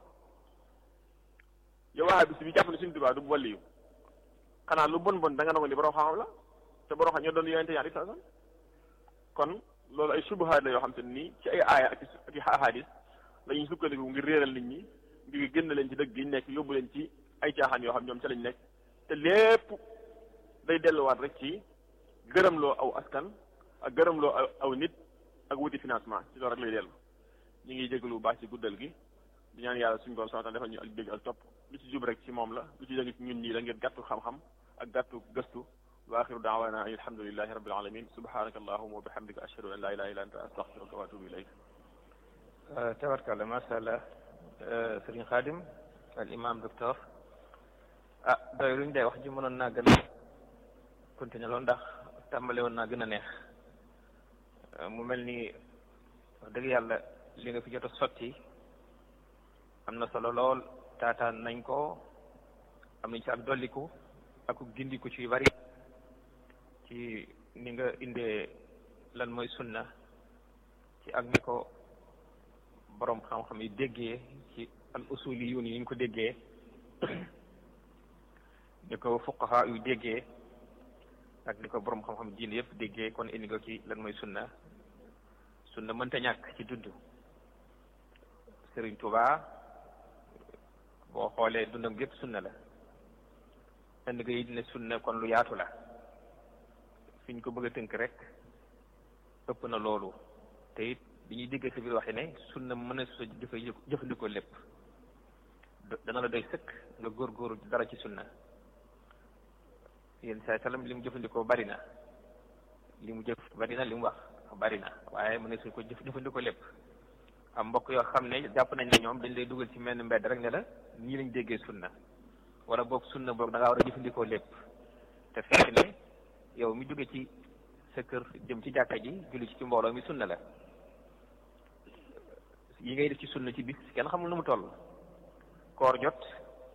yow waa bis bi jàpp ne suñ tubaab du wàll yu xanaa lu bon bon da nga nangu ni borom xam-xam la te borom xam ñoo doon yonente ñaari sa kon loolu ay subuhaat la yoo xam te nii ci ay aaya ak ci ahadis la ñuy sukkandiku ngir réeral nit ñi ngir génn leen ci dëgg gi nekk yóbbu leen ci ay caaxaan yoo xam ñoom ca lañ nekk te lépp day delluwaat rek ci gërëmloo aw askan ak gërëmloo aw nit ak wuti financement ci loolu rek lay dellu ñu ngi jégalu bu baax ci guddal gi di ñaan yàlla suñu borom sama defal ñu ak dégg ak topp lu ci jub rek ci moom la lu ci dëgg ci ñun ñii la ngeen gàttu xam-xam ak gàttu gëstu wa axiru daawana an alhamdulilahi rabbil alamin subhanaka allahuma wa bihamdika ashhadu an la ilaha illa anta astaghfiruka wa atubu ilayk tabarkalla masha allah sëriñ Xaadim al imam docteur ah doy luñ day wax ji mënoon naa gën a continuer loolu ndax tàmbale woon naa gën a neex mu mel ni wax dëgg yàlla li nga fi jot a sotti am na solo lool taataan nañ ko am nañ ci ak dolliku ak gindiku ci yu bari ci ni nga indee lan mooy sunna ci ak ni ko boroom xam-xam yi déggee ci al usuli yu ni ñu ko déggee ni ko fuqaha yu déggee ak ni ko boroom xam-xam diin yëpp déggee kon indi nga ci lan mooy sunna sunna mënta ñàkk ci dudd Sëriñ Tuubaa boo xoolee dundam gépp sunna la indi nga it ne sunna kon lu yaatu la fi ñu ko bëgg a tënk rek ëpp na loolu te it bi ñuy dégg ci biir waxe ne sunna mën a su jëfe jëfandikoo lépp dana la doy sëkk nga góorgóorlu dara ci sunna yéen saa sallam li mu jëfandikoo bari na li mu jëf bari na li mu wax bari na waaye mën na su ko jëf jëfandikoo lépp am mbokk yoo xam ne jàpp nañ ne ñoom dañ lay dugal ci menn mbedd rek ne la ñii lañ déggee sunna wala boog sunna boog da ngaa war a jëfandikoo lépp te fekk ne yow mi jóge ci sa kër jëm ci jàkka ji julli ci ci mbooloo mi sunna la yi ngay def ci sunna ci bis kenn xamul nu mu toll koor jot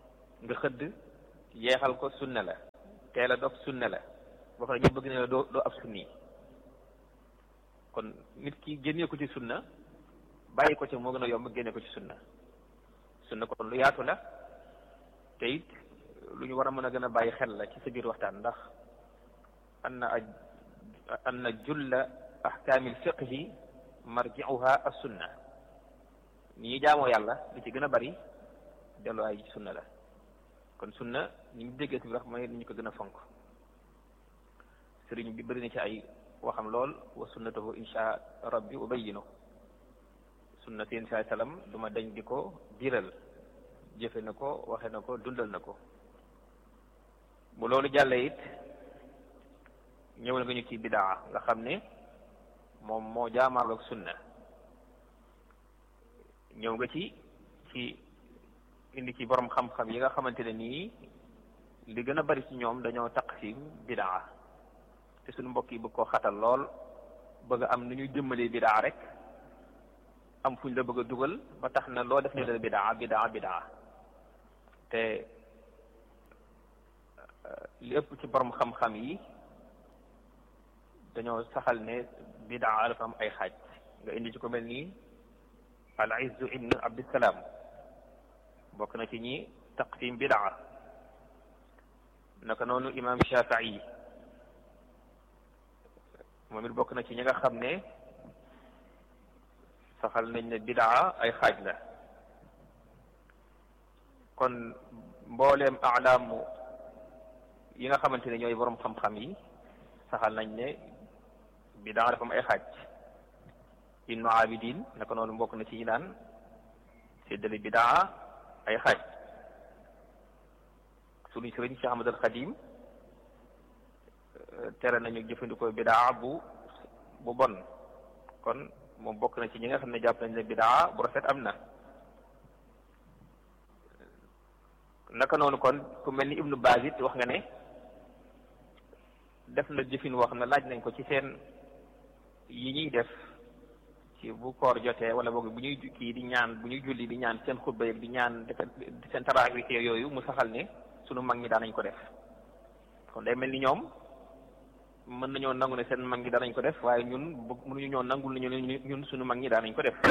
nga xëdd yeexal ko sunna la teel a dog sunna la boo xam ne ñu bëgg ne la doo doo ab sunni kon nit ki génnee ko ci sunna bàyyi ko ci moo gën a yomb génne ko ci sunna sunna kon lu yaatu la te it lu ñu war a mën a gën a bàyyi xel la ci sa biir waxtaan ndax anna anna julla ahkaamil fiqhi marji'uha as sunna ni ñuy jaamoo yàlla li ci gën a bari delluwaay ci sunna la kon sunna ni ñu déggee bi wax mooy ni ñu ko gën a fonk sëriñ bi bëri na ci ay waxam lool wa sunnatahu insha rabbi ubayyinu sunna seen saa salaam du ma dañ di ko biral jëfe na ko waxe na ko dundal na ko bu loolu jàllee it ñëwal nga ñu ci bidaa nga xam ne moom moo jaamaarloog sunna ñëw nga ci ci indi ci borom xam-xam yi nga xamante ne nii li gën a bari ci ñoom dañoo taqsim bidaa te suñu mbokk yi bëgg koo xatal lool bëgg am nu ñuy jëmmalee bidaa rek am fuñ la bëgg a dugal ba tax na loo def ne la bidaa bidaa bidaa te li ëpp ci borom xam-xam yi dañoo saxal ne bidaa dafa am ay xaaj nga indi ci ko mel nii al izzu ibn abdissalaam bokk na ci ñi taqsim bidaa naka noonu imam shafii moom it bokk na ci ñi nga xam ne saxal nañ ne bidaa ay xaaj la kon mbooleem alaamu yi nga xamante ne ñooy borom xam-xam yi saxal nañ ne bidaa dafa am ay xaaj ibnu abidin naka noonu bokk na ci ñi daan séddale bidaa ay xaaj sunu sëriñ Cheikh Ahmad al Xadim tere nañu jëfandikoo bidaa bu bu bon kon moom bokk na ci ñi nga xam ne jàpp nañ ne bidaa bu rafet am na naka noonu kon ku mel ni ibnu Baaz it wax nga ne def na jëfin woo xam ne laaj nañ ko ci seen yi ñuy def ci bu koor jotee wala boog bu ñuy kii di ñaan bu ñuy julli di ñaan seen xutba yeeg di ñaan di seen tarawih yooyu mu saxal ne sunu mag ñi daan nañ ko def kon day mel ni ñoom mën nañoo nangu ne seen mag ñi daan nañ ko def waaye ñun mënuñu ñoo nangul nañu ne ñun sunu mag ñi daan nañ ko def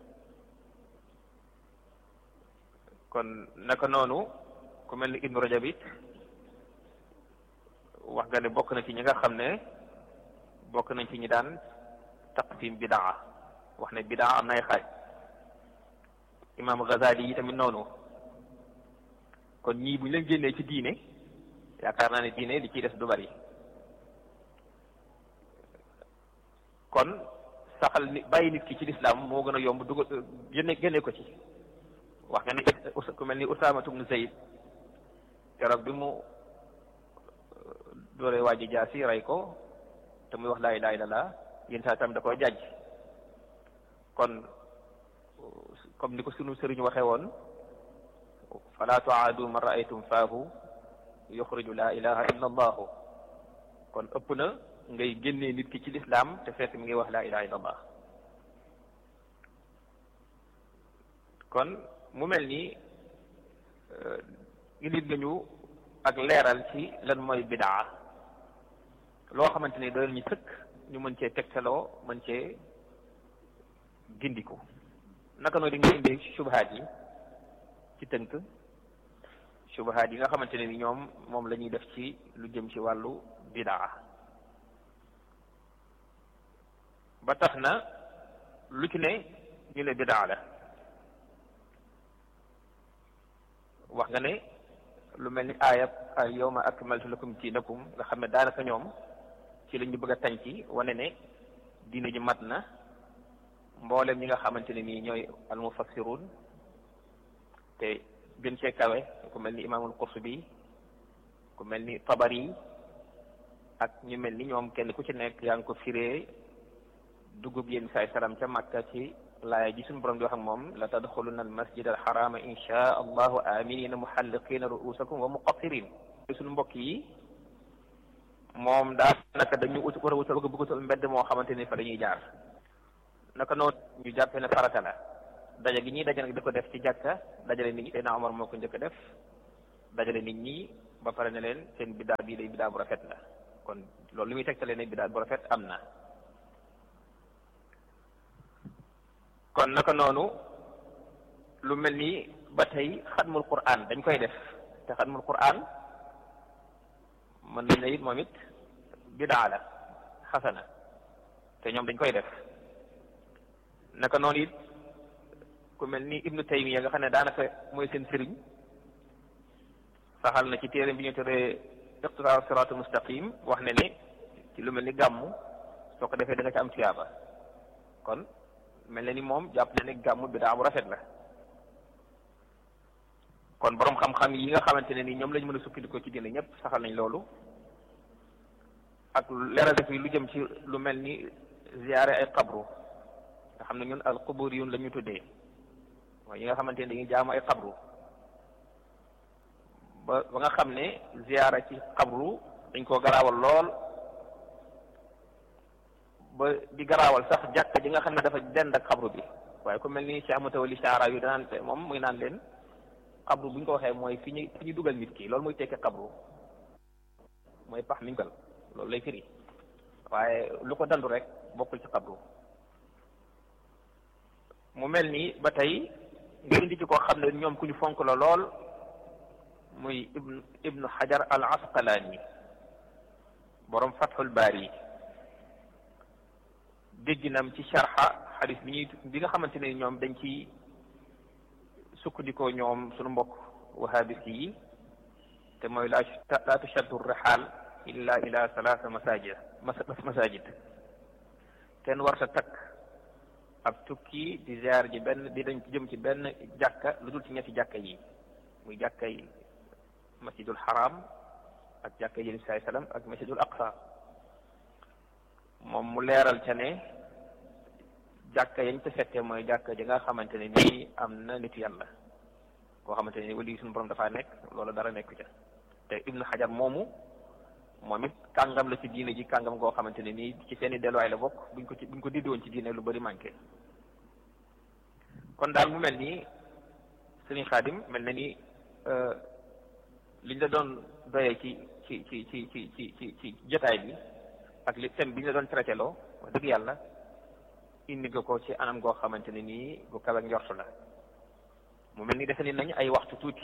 kon naka noonu ku mel ni Ibnu Rajab it wax nga ne bokk na ci ñi nga xam ne bokk nañ ci ñi daan taqsim bidaa wax ne bidaa am na ay xaaj imaam Ghazali yi tamit noonu kon ñii bu ñu leen génnee ci diine yaakaar naa ne diine li ciy des du bari kon saxal ni bàyyi nit ki ci lislaam moo gën a yomb dugal génne génne ko ci wax nga ne ku mel ni Usaama ibn Zayd keroog bi mu dooree waa ji jaasi rey ko te muy wax laa ilaaha illallaah yéen saa tam da koy jàjj kon comme ni ko sunu sëriñ waxee woon fala tuaadu man raaytum faahu yuxriju laa ilaha illa allahu kon ëpp na ngay génnee nit ki ci lislaam te fekk mi ngi wax laa ilaha illa allah kon mu mel ni nit nga ñu ak leeral ci lan mooy bidaa loo xamante ni doon ñu sëkk ñu mën cee tegtaloo mën cee gindiku naka noonu di nga indi subahaat yi ci tënk subahaat yi nga xamante ne ni ñoom moom la ñuy def ci lu jëm ci wàllu bidaa ba tax na lu ci ne ñu ne bidaa la wax nga ne lu mel ni aayab al yawma akmaltu lakum diinakum nga xam ne daanaka ñoom ci la ñu bëgg a tànc wane ne diine ji mat na mboolem ñi nga xamante ne nii ñooy almufassirun te gën cee kawe ku mel ni imaamul qurtubi ku mel ni tabari ak ñu mel ni ñoom kenn ku ci nekk yaa ngi ko firee dugub yéen saay salaam ca Makka ci laaya ji suñu borom di wax ak moom la tadxuluna al masjid al xarama insha allahu aminina muhalliqina ruusakum wa muqassirin suñu mbokk yi moom daa naka dañu ut war a wutal bëgg bëggutal mbedd moo xamante ni fa dañuy jaar naka noonu ñu jàppee ne farata la daja gi ñuy daja nag di ko def ci jàkka dajale nit ñi Seydina Omar moo ko njëkk a def dajale nit ñi ba pare ne leen seen biddaa bii day biddaa bu rafet la kon loolu li muy tegtale ne biddaa bu rafet am na kon naka noonu lu mel ni ba tey xatmul qur'an dañ koy def te xatmul qur'an mën nañ ne it moom it bidaa la xasana te ñoom dañ koy def naka noonu it ku mel ni ibnu taymiya nga xam ne daanaka mooy seen sëriñ saxal na ci téere bi ñu tuddee iqtidaa siraatul mustaqim wax ne ne ci lu mel ni gàmmu soo ko defee da nga ci am tuyaaba kon mel na ni moom jàpp na ne gàmmu bidaa bu rafet la kon borom xam-xam yi nga xamante ne ni ñoom lañ mën a sukkandikoo ci diine ñëpp saxal nañ loolu ak leeral def yi lu jëm ci lu mel ni ziyaare ay xabru nga xam ne ñun al quburiyun la ñu tuddee mooy yi nga xamante ne dañuy jaamu ay xabru ba ba nga xam ne ziyaara ci xabru dañ koo garaawal lool ba di garaawal sax jàkka ji nga xam ne dafa dend ak xabru bi waaye ku mel ni Cheikh Mutawalli Shara yu danaan moom muy naan leen xabru bu ñu ko waxee mooy fi ñu fi ñu dugal nit ki loolu muy tekki xabru mooy pax mi ñu dugal loolu lay firi waaye lu ko dandu rek bokkul ci xabru mu mel ni ba tey nga indi ci koo xam ne ñoom ku ñu fonk la lool muy ibnu ibnu xajar al asqalaani borom fathul baari dégginam ci sharxa xadis bi ñuy bi nga xamante ne ñoom dañ ci sukkandikoo ñoom suñu mbokk wahabis yi te mooy laa laa tushaddu rixaal illa ila salaasa masajid masajid kenn warta takk ab tukki di ziar ji benn di dañ jëm ci benn jàkka lu dul ci ñetti jàkka yi muy jàkka yi masjidul haram ak jàkka yi saai sallam ak masjidul aqsa moom mu leeral ca ne jàkka yañ ca fekkee mooy jàkka ji nga xamante ne nii am na nitu yàlla koo xamante ne nii wali suñu borom dafaa nekk loolu dara nekku ca te ibnu xajar moomu moom it kàngam la ci diine ji kàngam goo xamante ne nii ci seeni delluwaay la bokk buñ ko ci buñ ko diddi woon ci diine lu bari manqué kon daal mu mel nii sëriñ xaadim mel na ni liñ la doon doyee ci ci ci ci ci ci ci ci jotaay bi ak li thème bi ñu la doon traité loo wax dëgg yàlla indi nga ko ci anam goo xamante ne nii bu kawe njortu la mu mel ni defe ni nañ ay waxtu tuuti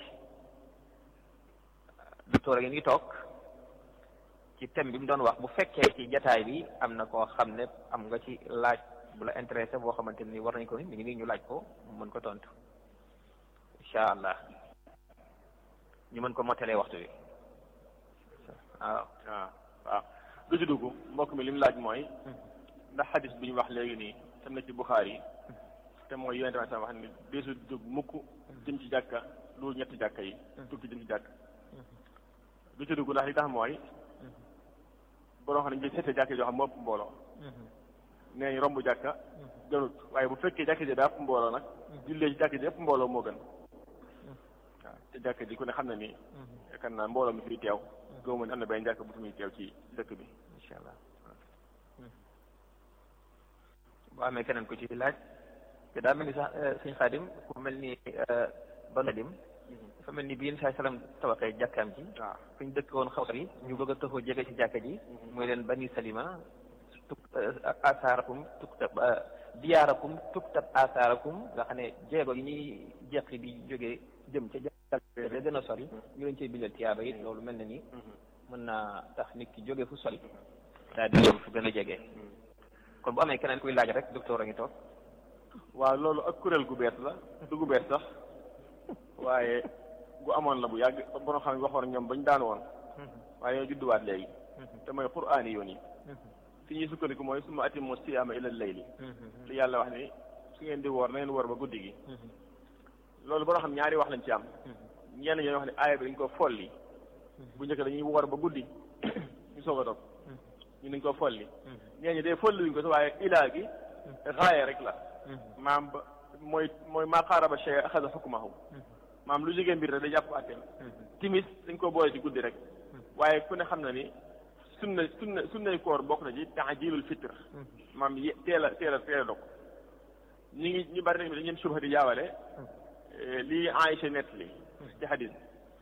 docteur yi ngi toog ci thème bi mu doon wax bu fekkee ci jataay bi am na koo xam ne am nga ci laaj bu la intéressé boo xamante ni war nañ ko ni mi ngi nii ñu laaj ko mën ko tontu incha allah ñu mën ko mottalee waxtu bi waaw waaw waaw lu ci dugg mbokk mi li mu laaj mooy ndax xadis bi ñu wax léegi nii tam na ci Buxaari yi te mooy yonente bi wax ni deesu dugg mukk jëm ci jàkka loolu ñetti jàkka yi tukki jëm ci jàkka lu ci dugg ndax li tax mooy boroo xam ne ñu seete jàkka joo xam moo ëpp mbooloo nee ñu romb jàkka gënut waaye bu fekkee jàkka ji daa ëpp mbooloo nag jullee ci jàkka ji ëpp mbooloo moo gën waaw te jàkka ji ku ne xam na ni yaakaar naa mbooloo mi fiy teew góobu ne am na benn jàkka bu fi muy teew ci dëkk bi incha allah boo amee keneen ko ci laaj te daa mel ni sax suñ xaadim ku mel ni banu dim dafa mel ni bi yéen saa salaam tabaxee jàkkaam ji waaw fi ñu dëkk woon xaw yi ñu bëgg a taxoo jege ci jàkka ji mooy leen bani salima tuk asaarakum tuktab diyaarakum tuktab asaarakum nga xam ne jéego yi ñuy jeqi di jógee jëm ca jàkka ja gën a sori ñu leen cey bindal tiyaaba it loolu mel na ni mën naa tax nit ki jóge fu sori daal di ñëw fu gën a jege kon bu amee keneen kuy laaj rek docteur a ngi toog waaw loolu ak kuréel gu bees la du gu bees sax waaye gu amoon la bu yàgg borom xam ne waxoon ñoom bañ daan woon waaye ñoo judduwaat léegi te mooy quraani yoon yi fi ñuy sukkandiku mooy summa atimmu siyaama ila layli li yàlla wax ni su ngeen di woor na ngeen woor ba guddi gi loolu borom xam ñaari wax lañ ci am ñenn ñoo wax ne aaya bi dañ ko folli bu njëkk dañuy woor ba guddi ñu soog a dog ñu dañ ko folli ñeen ñi dee folli wuñ ko sax waaye ilaa gi raaya rek la maam ba mooy mooy maa qaaraba shay axada xukmahu maam lu jógee mbir rek da jàpp àtteem timis dañ ko boole ci guddi rek waaye ku ne xam na ni sunna sunna sunnay koor bokk na ci taajilul fitr maam ye teel a teel a teel a dog ñu ngi ñu bari tamit dañu leen subha di jaawale lii Aïcha nett li ci xadis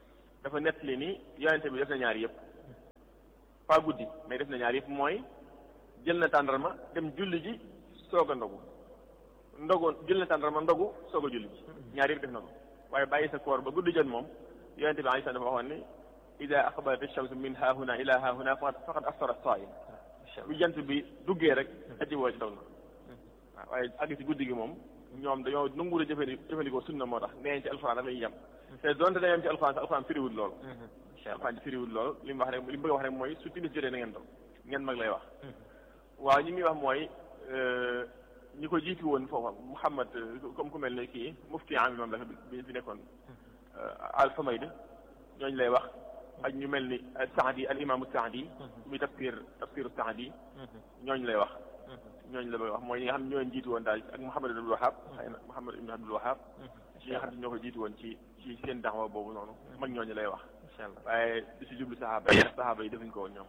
dafa nettali ni yonente bi def na ñaar yëpp pas guddi mais def na ñaar yëpp mooy jël na tàndarma dem julli ji soog a ndogu ndogu jël na tàndarma ndogu soog a julli ji ñaar yëpp def na ko waaye bàyyi sa koor ba guddi jot moom yonente bi alayhi salaam dafa waxoon ni ida aqbalat ash-shamsu min haahuna ila haahuna faqad aftara as-saa'im bu jant bi duggee rek aji woo ci dog na waaw waaye àgg ci guddi gi moom ñoom dañoo nangu la jëfandi jëfandikoo sunna moo tax nee ci alxuraan rek la ñuy yem te donte dañoo yem ci alxuraan sax alxuraan firiwul loolu alxuraan firiwul loolu li mu wax rek li mu bëgg a wax rek mooy su timis jotee na ngeen dog ngeen mag lay wax waaw ñi muy wax mooy ñi ko jiitu woon foofa Muhammad comme ku mel ne kii mufti am moom la bi fi nekkoon al Humayd ñooñu lay wax ak ñu mel ni Saadi al imaamu Saadi muy tafsir tafsiru Saadi ñooñu lay wax ñooñu la bëgg wax mooy ñi nga xam ne ñoo jiitu woon daal ak Muhammad ibn Wahab xëy na Muhammad ibn Abdul Wahab ñi nga xam ne ñoo ko jiitu woon ci ci seen daxwa boobu noonu mag ñooñu lay wax waaye di si jublu saxaaba yi saxaaba yi defuñ ko woon ñoom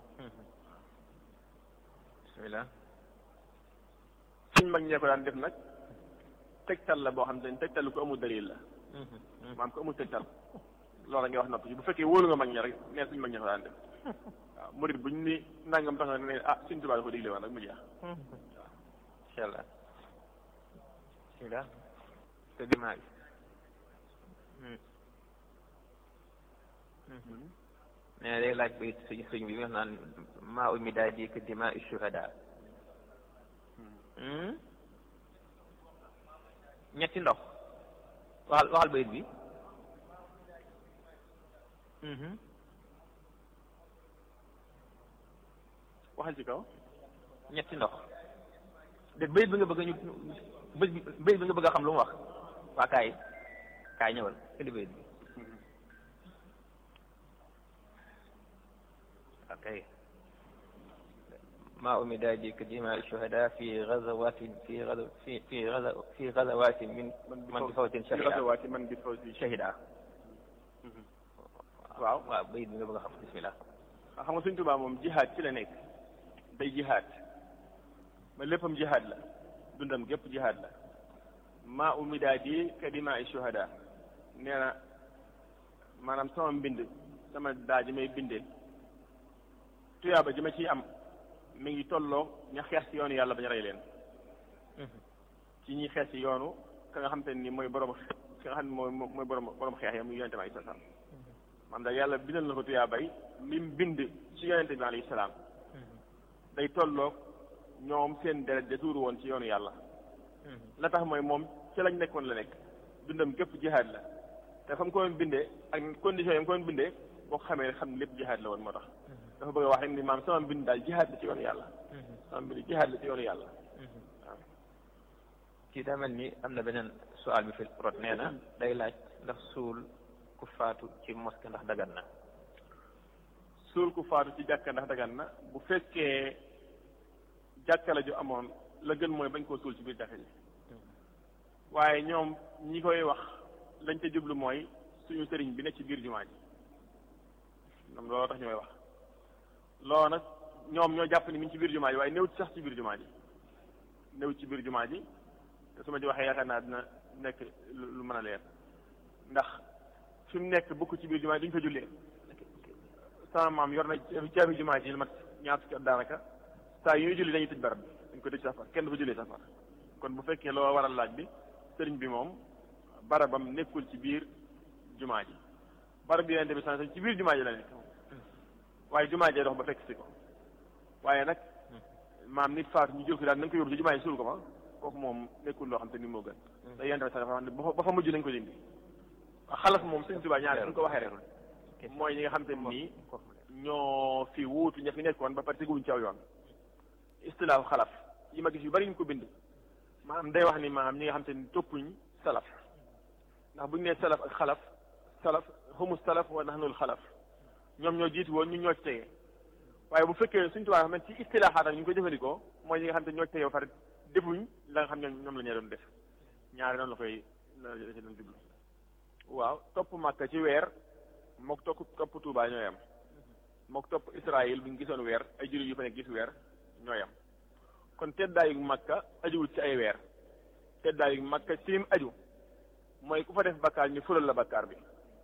bismillah suñ mag ñee ko daan def nag tegtal la boo xam te ne tegtal ko amul dalil la maam ko amul tegtal loolu ngay wax noppi ci bu fekkee wóolu nga mag ña rek neen suñ mag ñee ko daan def waaw murid buñ ni nangam tax na ne ah suñ tubaab ko digle woon rek mu jeex incha allah bismillah te dimaa bi nee na day laaj ba suñ suñ bi nga xam naan maa umi daa di que dima shuhada ñetti ndox waxal waxal bayit bi waxal ci kaw ñetti ndox de bayit bi nga bëgg ñu bayit bi nga bëgg a xam lu mu wax waa kaay kaay ñëwal indi bayit bi ok ما أمد ذلك دماء الشهداء في غزوات في غزو في في غزو في غزوات من من بفوت شهدا غزوات من بفوت شهدا waaw waaw bayit bi nga bëgg a xam bismillah xam nga suñ tubaab moom jihaad ci la nekk day jihaad ma léppam jihaad la dundam gépp jihaad la maa umidaadi ka dimaa shuhada nee na maanaam sama mbind sama daa ji may bindee tuyaaba ji ma ciy am mi ngi tolloo ña xeex ci yoonu yàlla bañ rey leen ci ñi xeex ci yoonu ka nga xam te ni mooy borom ki nga xam ne mooy mooy borom borom xeex ya muy yonente bi alayhi salaam man daal yàlla bindal na ko tuyaabay lim bind ci yonente bi alayhi salaam day tolloog ñoom seen deret de tuuru woon ci yoonu yàlla la tax mooy moom ci lañ nekkoon la nekk dundam gépp jihaad la te fa mu ko doon bindee ak condition yi mu ko doon bindee boo ko xamee xam ne lépp jihaad la woon moo tax dafa bëgg a wax rek ni maam sama mbind daal jihaad la ci yoonu yàlla sama mbind jihaad la ci yoonu yàlla waaw kii daa mel ni am na beneen soal bi fi rot nee na day laaj ndax suul ku faatu ci moské ndax dagan na suul ku faatu ci jàkka ndax dagan na bu fekkee jàkka la ju amoon la gën mooy bañ koo suul ci biir jàkka ji waaye ñoom ñi koy wax lañ ca jublu mooy suñu sëriñ bi ne ci biir jumaa ji ñoom looloo tax ñu koy wax loolu nag ñoom ñoo jàpp ni mi ngi ci biir jumaa ji waaye néew ci sax ci biir jumaa ji néew ci biir jumaa ji te su ma ci waxee yaakaar naa dina nekk lu mën a leer ndax fi mu nekk bokk ci biir jumaa ji duñ fa jullee sama maam yor na caabi jumaa ji lu mat ñaar fukki at daanaka saa yu ñuy julli dañuy tëj barab bi dañ ko tëj safar kenn du fa jullee safar kon bu fekkee loo waral laaj bi sëriñ bi moom barabam nekkul ci biir jumaa ji barab bi yonente bi san ci biir jumaa ji la nekk waaye jumaa jee dox ba fekk si ko waaye nag maam nit faatu ñu jël ko daal nañ ko yóbbu ci jumaa ji suul ko fa kooku moom nekkul loo xam te ni moo gën te yonente bi sax dafa wax ne ba fa mujj nañ ko dindi xalaf moom sëñ Tuubaa ñaar suñ ko waxee rek mooy ñi nga xam te nii ñoo fi wuutu ña fi nekkoon ba pare teguwuñ ci aw yoon istilaahu xalaf yi ma gis yu bari ñu ko bind maanaam day wax ni maanaam ñi nga xam te ni toppuñ salaf ndax bu ñu nee salaf ak xalaf salaf humu salaf wa nahnul xalaf ñoom ñoo jiitu woon ñu ñoo ci tege waaye bu fekkee suñ tubaab xam ne ci istilaaxaat ak ñu ko jëfandikoo mooy ñi nga xam te ñoo ci tege ba pare defuñ la nga xam ne ñoom la ñu doon def ñaari noonu la koy la ci doon jublu waaw topp Makka ci weer mook topp topp Tuubaa ñooy am mook topp Israël bu ñu gisoon weer ay jullit yu fa nekk gis weer ñooy am kon teddaayu Makka ajuwul ci ay weer teddaayu Makka ci lim aju mooy ku fa def bakkaar ñu fulal la bakkaar bi waaw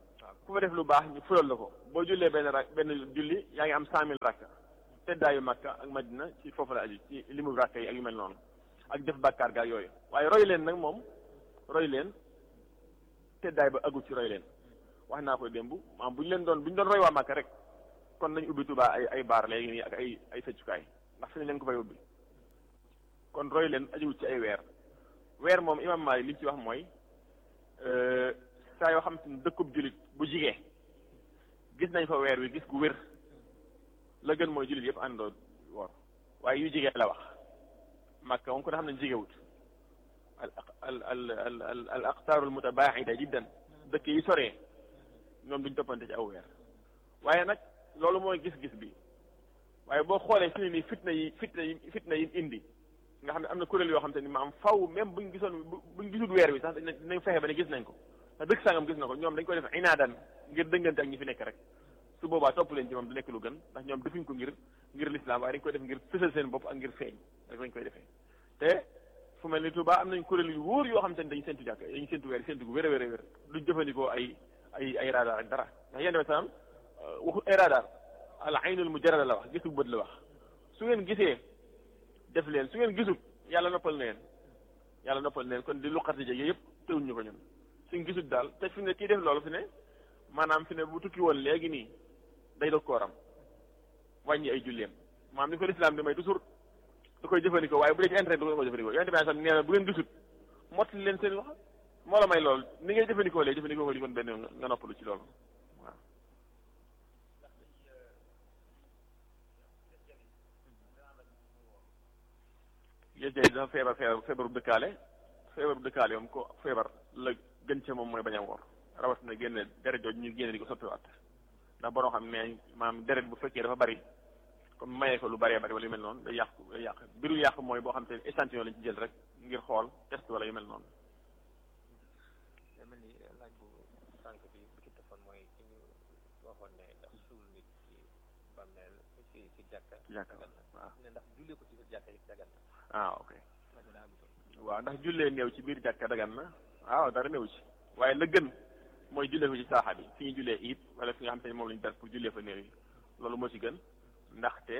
ku fa def lu baax ñu fulal la ko boo jullee benn rak benn julli yaa ngi am cent mille rakka teddaayu Makka ak Madina ci foofu la aju ci limu rakka yi ak yu mel noonu ak def bàkkaar gaa yooyu waaye roy leen nag moom roy leen teddaay ba agul ci roy leen wax naa ko démb maanaam bu ñu leen doon bu ñu doon roy waa Makka rek kon nañ ubbi Tuubaa ay ay baar léegi nii ak ay ay feccukaay ndax fi ne leen ko fay ubbi kon roy leen ajuwul ci ay weer weer moom imam Maalik li ci wax mooy saa yoo xam te ne dëkkub jullit bu jigee gis nañ fa weer wi gis gu wér la gën mooy jullit yëpp àndoo woor waaye yu jigee la wax Makka moom ko ne xam ne jigewut al al al al al al aqtaaru al mutabaaxida jiddan dëkk yi soree ñoom duñ toppante ci aw weer waaye nag loolu mooy gis-gis bi waaye boo xoolee fi ne nii fitna yi fitna yi fitna yi indi nga xam ne am na kuréel yoo xam te ni maam faw même buñ gisoon buñ gisul weer wi sax dinañ fexe ba ne gis nañ ko te dëkk sangam gis na ko ñoom dañ koy def inaadan ngir dëngante ak ñi fi nekk rek su boobaa topp leen ci moom du nekk lu gën ndax ñoom defuñ ko ngir ngir lislaam waaye dañ koy def ngir fësal seen bopp ak ngir feeñ rek lañ koy defee te fu mel ni Tuubaa am nañ kuréel yu wóor yoo xam te ni dañu séntu jàkk dañu séntu weer séntu gu wér a wér a wér duñ jëfandikoo ay ay ay radar ak dara ndax yéen tamit salaam waxu ay radar al aynul mujarrada la wax gisu bët la wax su ngeen gisee def leen su ngeen gisul yàlla noppal na leen yàlla noppal na leen kon di luqati jege yëpp teewuñ ñu ko ñun suñ gisul daal te fi ne kii def loolu fi ne maanaam fi ne bu tukki woon léegi nii day dog kooram wàññi ay julleem maanaam ni ko lislaam di may toujours da koy jëfandikoo waaye bu dee ci internet du ko jëfandikoo yonente bi sax nee na bu ngeen gisut mottali leen seen wax moo la may loolu ni ngay jëfandikoo léegi jëfandikoo ko li kon benn nga noppalu ci loolu waaw yéen tey dafa feebar feebar feebaru dëkkaale feebaru dëkkaale moom ko feebar la gën ca moom mooy bañ a woor rawatina génne deret jooju ñu génne di ko soppiwaat ndax borom xam ne maam deret bu fekkee dafa bari comme mayee ko lu bëree bëri wala yu mel noonu day yàq day yàq biru yàq mooy boo xam te échantillon lañ ci jël rek ngir xool test wala yu mel noonu. day mel ni laaj bu sànq bi bu ci defoon mooy ci ñu waxoon ne ndax suul nit ci bàmmeel ci ci jàkka. ci jàkka dagan na. waaw ne ndax jullee ko ci biir jàkka yi dagan na. ah ok laaj bi daa am solo. waaw ndax jullee néew ci biir jàkka dagan na waaw dara néew ci waaye la gën mooy jullee ko ci saaxa bi fi ñu jullee it wala fi nga xam te ne moom lañu dar pour jullee fa néew yi loolu moo ci gën ndaxte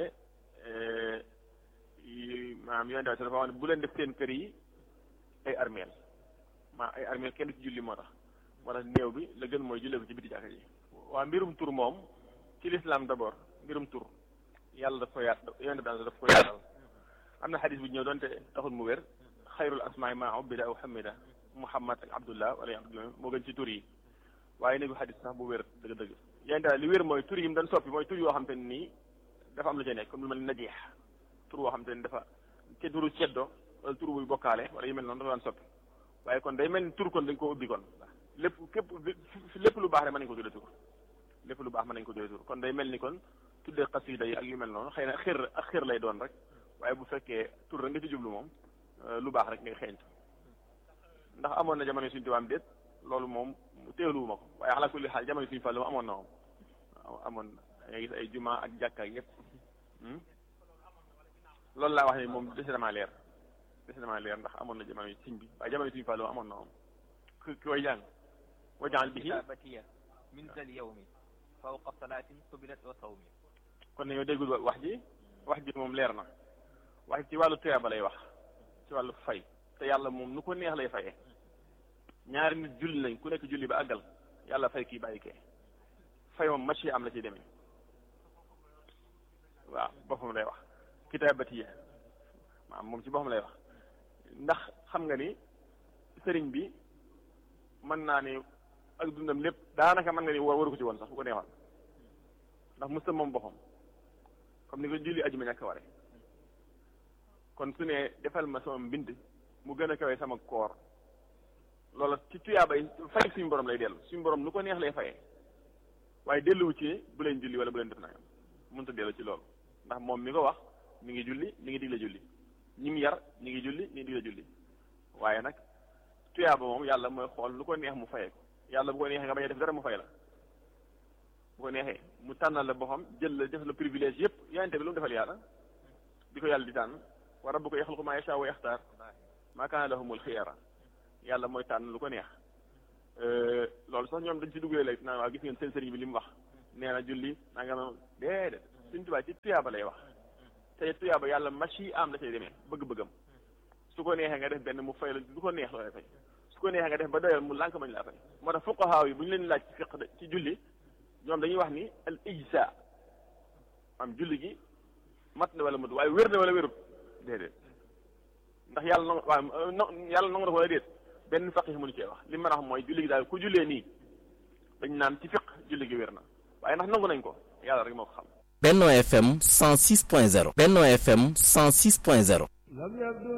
maanaam yoon dafa wax ne bu leen def seen kër yi ay armeel maa ay armeel kenn du ci julli moo tax moo tax néew bi la gën mooy jullee ko ci biti jàkka ji waa mbirum tur moom ci lislaam d'abord mbirum tur yàlla daf ko yaat yoon daal daf ko yaatal am na xadis bu ñëw doonte taxul mu wér xayrul asmaai maa ubbida aw hamida muhammad ak abdullah wala abdullah moo gën ci tur yi waaye néegu xadis sax bu wér dëgg-dëgg yoon daal li wér mooy tur yi mu doon soppi mooy tur yoo xam te ne nii dafa am lu ca nekk comme lu mel ni najeex tur boo xam te ne dafa ca turu ceddo wala tur buy bokkaale wala yu mel noonu dafa daan soppi waaye kon day mel ni tur kon dañ koo ubbi kon lépp képp lépp lu baax rek mën nañu ko tuddee tur lépp lu baax mën nañu ko tuddee tur kon day mel ni kon tuddee xasida yi ak yu mel noonu xëy na xir ak xir lay doon rek waaye bu fekkee tur rek nga ci jublu moom lu baax rek ngay xeeñtu ndax amoon na jamono suñu tubaab déet loolu moom teeluwuma ko waaye xalaa kulli xaal jamono suñu fàllu amoon na moom amoon na nga gis ay juma ak jàkka ak yépp loolu laa wax ne moom dese damaa leer dese damaa leer ndax amoon na jamono siñ bi waaye jamono suñu fàllu amoon na moom ki ki koy jàng wajaal bihi kitaabatiya min zal yawmi fawqa salaatin qubilat wa sawmi kon nañoo déggul wax ji wax ji moom leer na wax ci wàllu tuyaaba lay wax ci wàllu fay te yàlla moom nu ko neex lay fayee ñaari nit julli nañ ku nekk julli ba àggal yàlla fay kii bàyyi kee fay moom machi am la ci demee waaw boppam lay wax kitaabatiya maam moom ci boppam lay wax ndax xam nga ni sëriñ bi mën naa ni ak dundam lépp daanaka mën nga ni war waru ko ci woon sax bu ko neexoon ndax musta moom boppam comme ni ko julli ajuma ñàkk ware kon su ne defal ma sama mbind mu gën a kawe sama koor loola ci tuyaabay fay suñu borom lay dellu suñu borom nu ko neex lay fayee waaye delluwu ci bu leen julli wala bu leen def nangam mënut a dellu ci loolu ndax moom mi ko wax mi ngi julli mi ngi digle julli ñi mu yar ñi ngi julli ñi ngi digle julli waaye nag tuyaaba moom yàlla mooy xool lu ko neex mu fayee ko yàlla bu ko neexee nga bañ a def dara mu fay la bu ko neexee mu tànnal la boppam jël la def la privilège yépp yonente bi lu mu defal yàlla di ko yàlla di tànn wa rabbuka yaxluqu maa yashaa wa yaxtaar maa kaana lahumul xiyara yàlla mooy tànn lu ko neex loolu sax ñoom dañ ci duggee léegi naan waaw gis ngeen seen sëriñ bi li mu wax nee na julli naa nga ma déedéet suñ tubaab ci tuyaaba lay wax te tuyaaba yàlla machi am la cay demee bëgg-bëggam su ko neexee nga def benn mu fay la du ko neex loolee fay su ko neexee nga def ba doyal mu lànk mañ laa fay moo tax fuqahaa yi bu ñu leen laaj ci fiq ci julli ñoom dañuy wax ni al ijsa am julli gi mat na wala matu waaye wér na wala wérut déedéet ndax yàlla nong waaw no yàlla nangu na ko wala déet benn faqih mënu cee wax li ma wax mooy julli gi daal ku jullee nii dañ naan ci fiq julli gi wér na waaye ndax nangu nañ ko yàlla rek moo ko xam Benno FM 106.0 Benno FM 106.0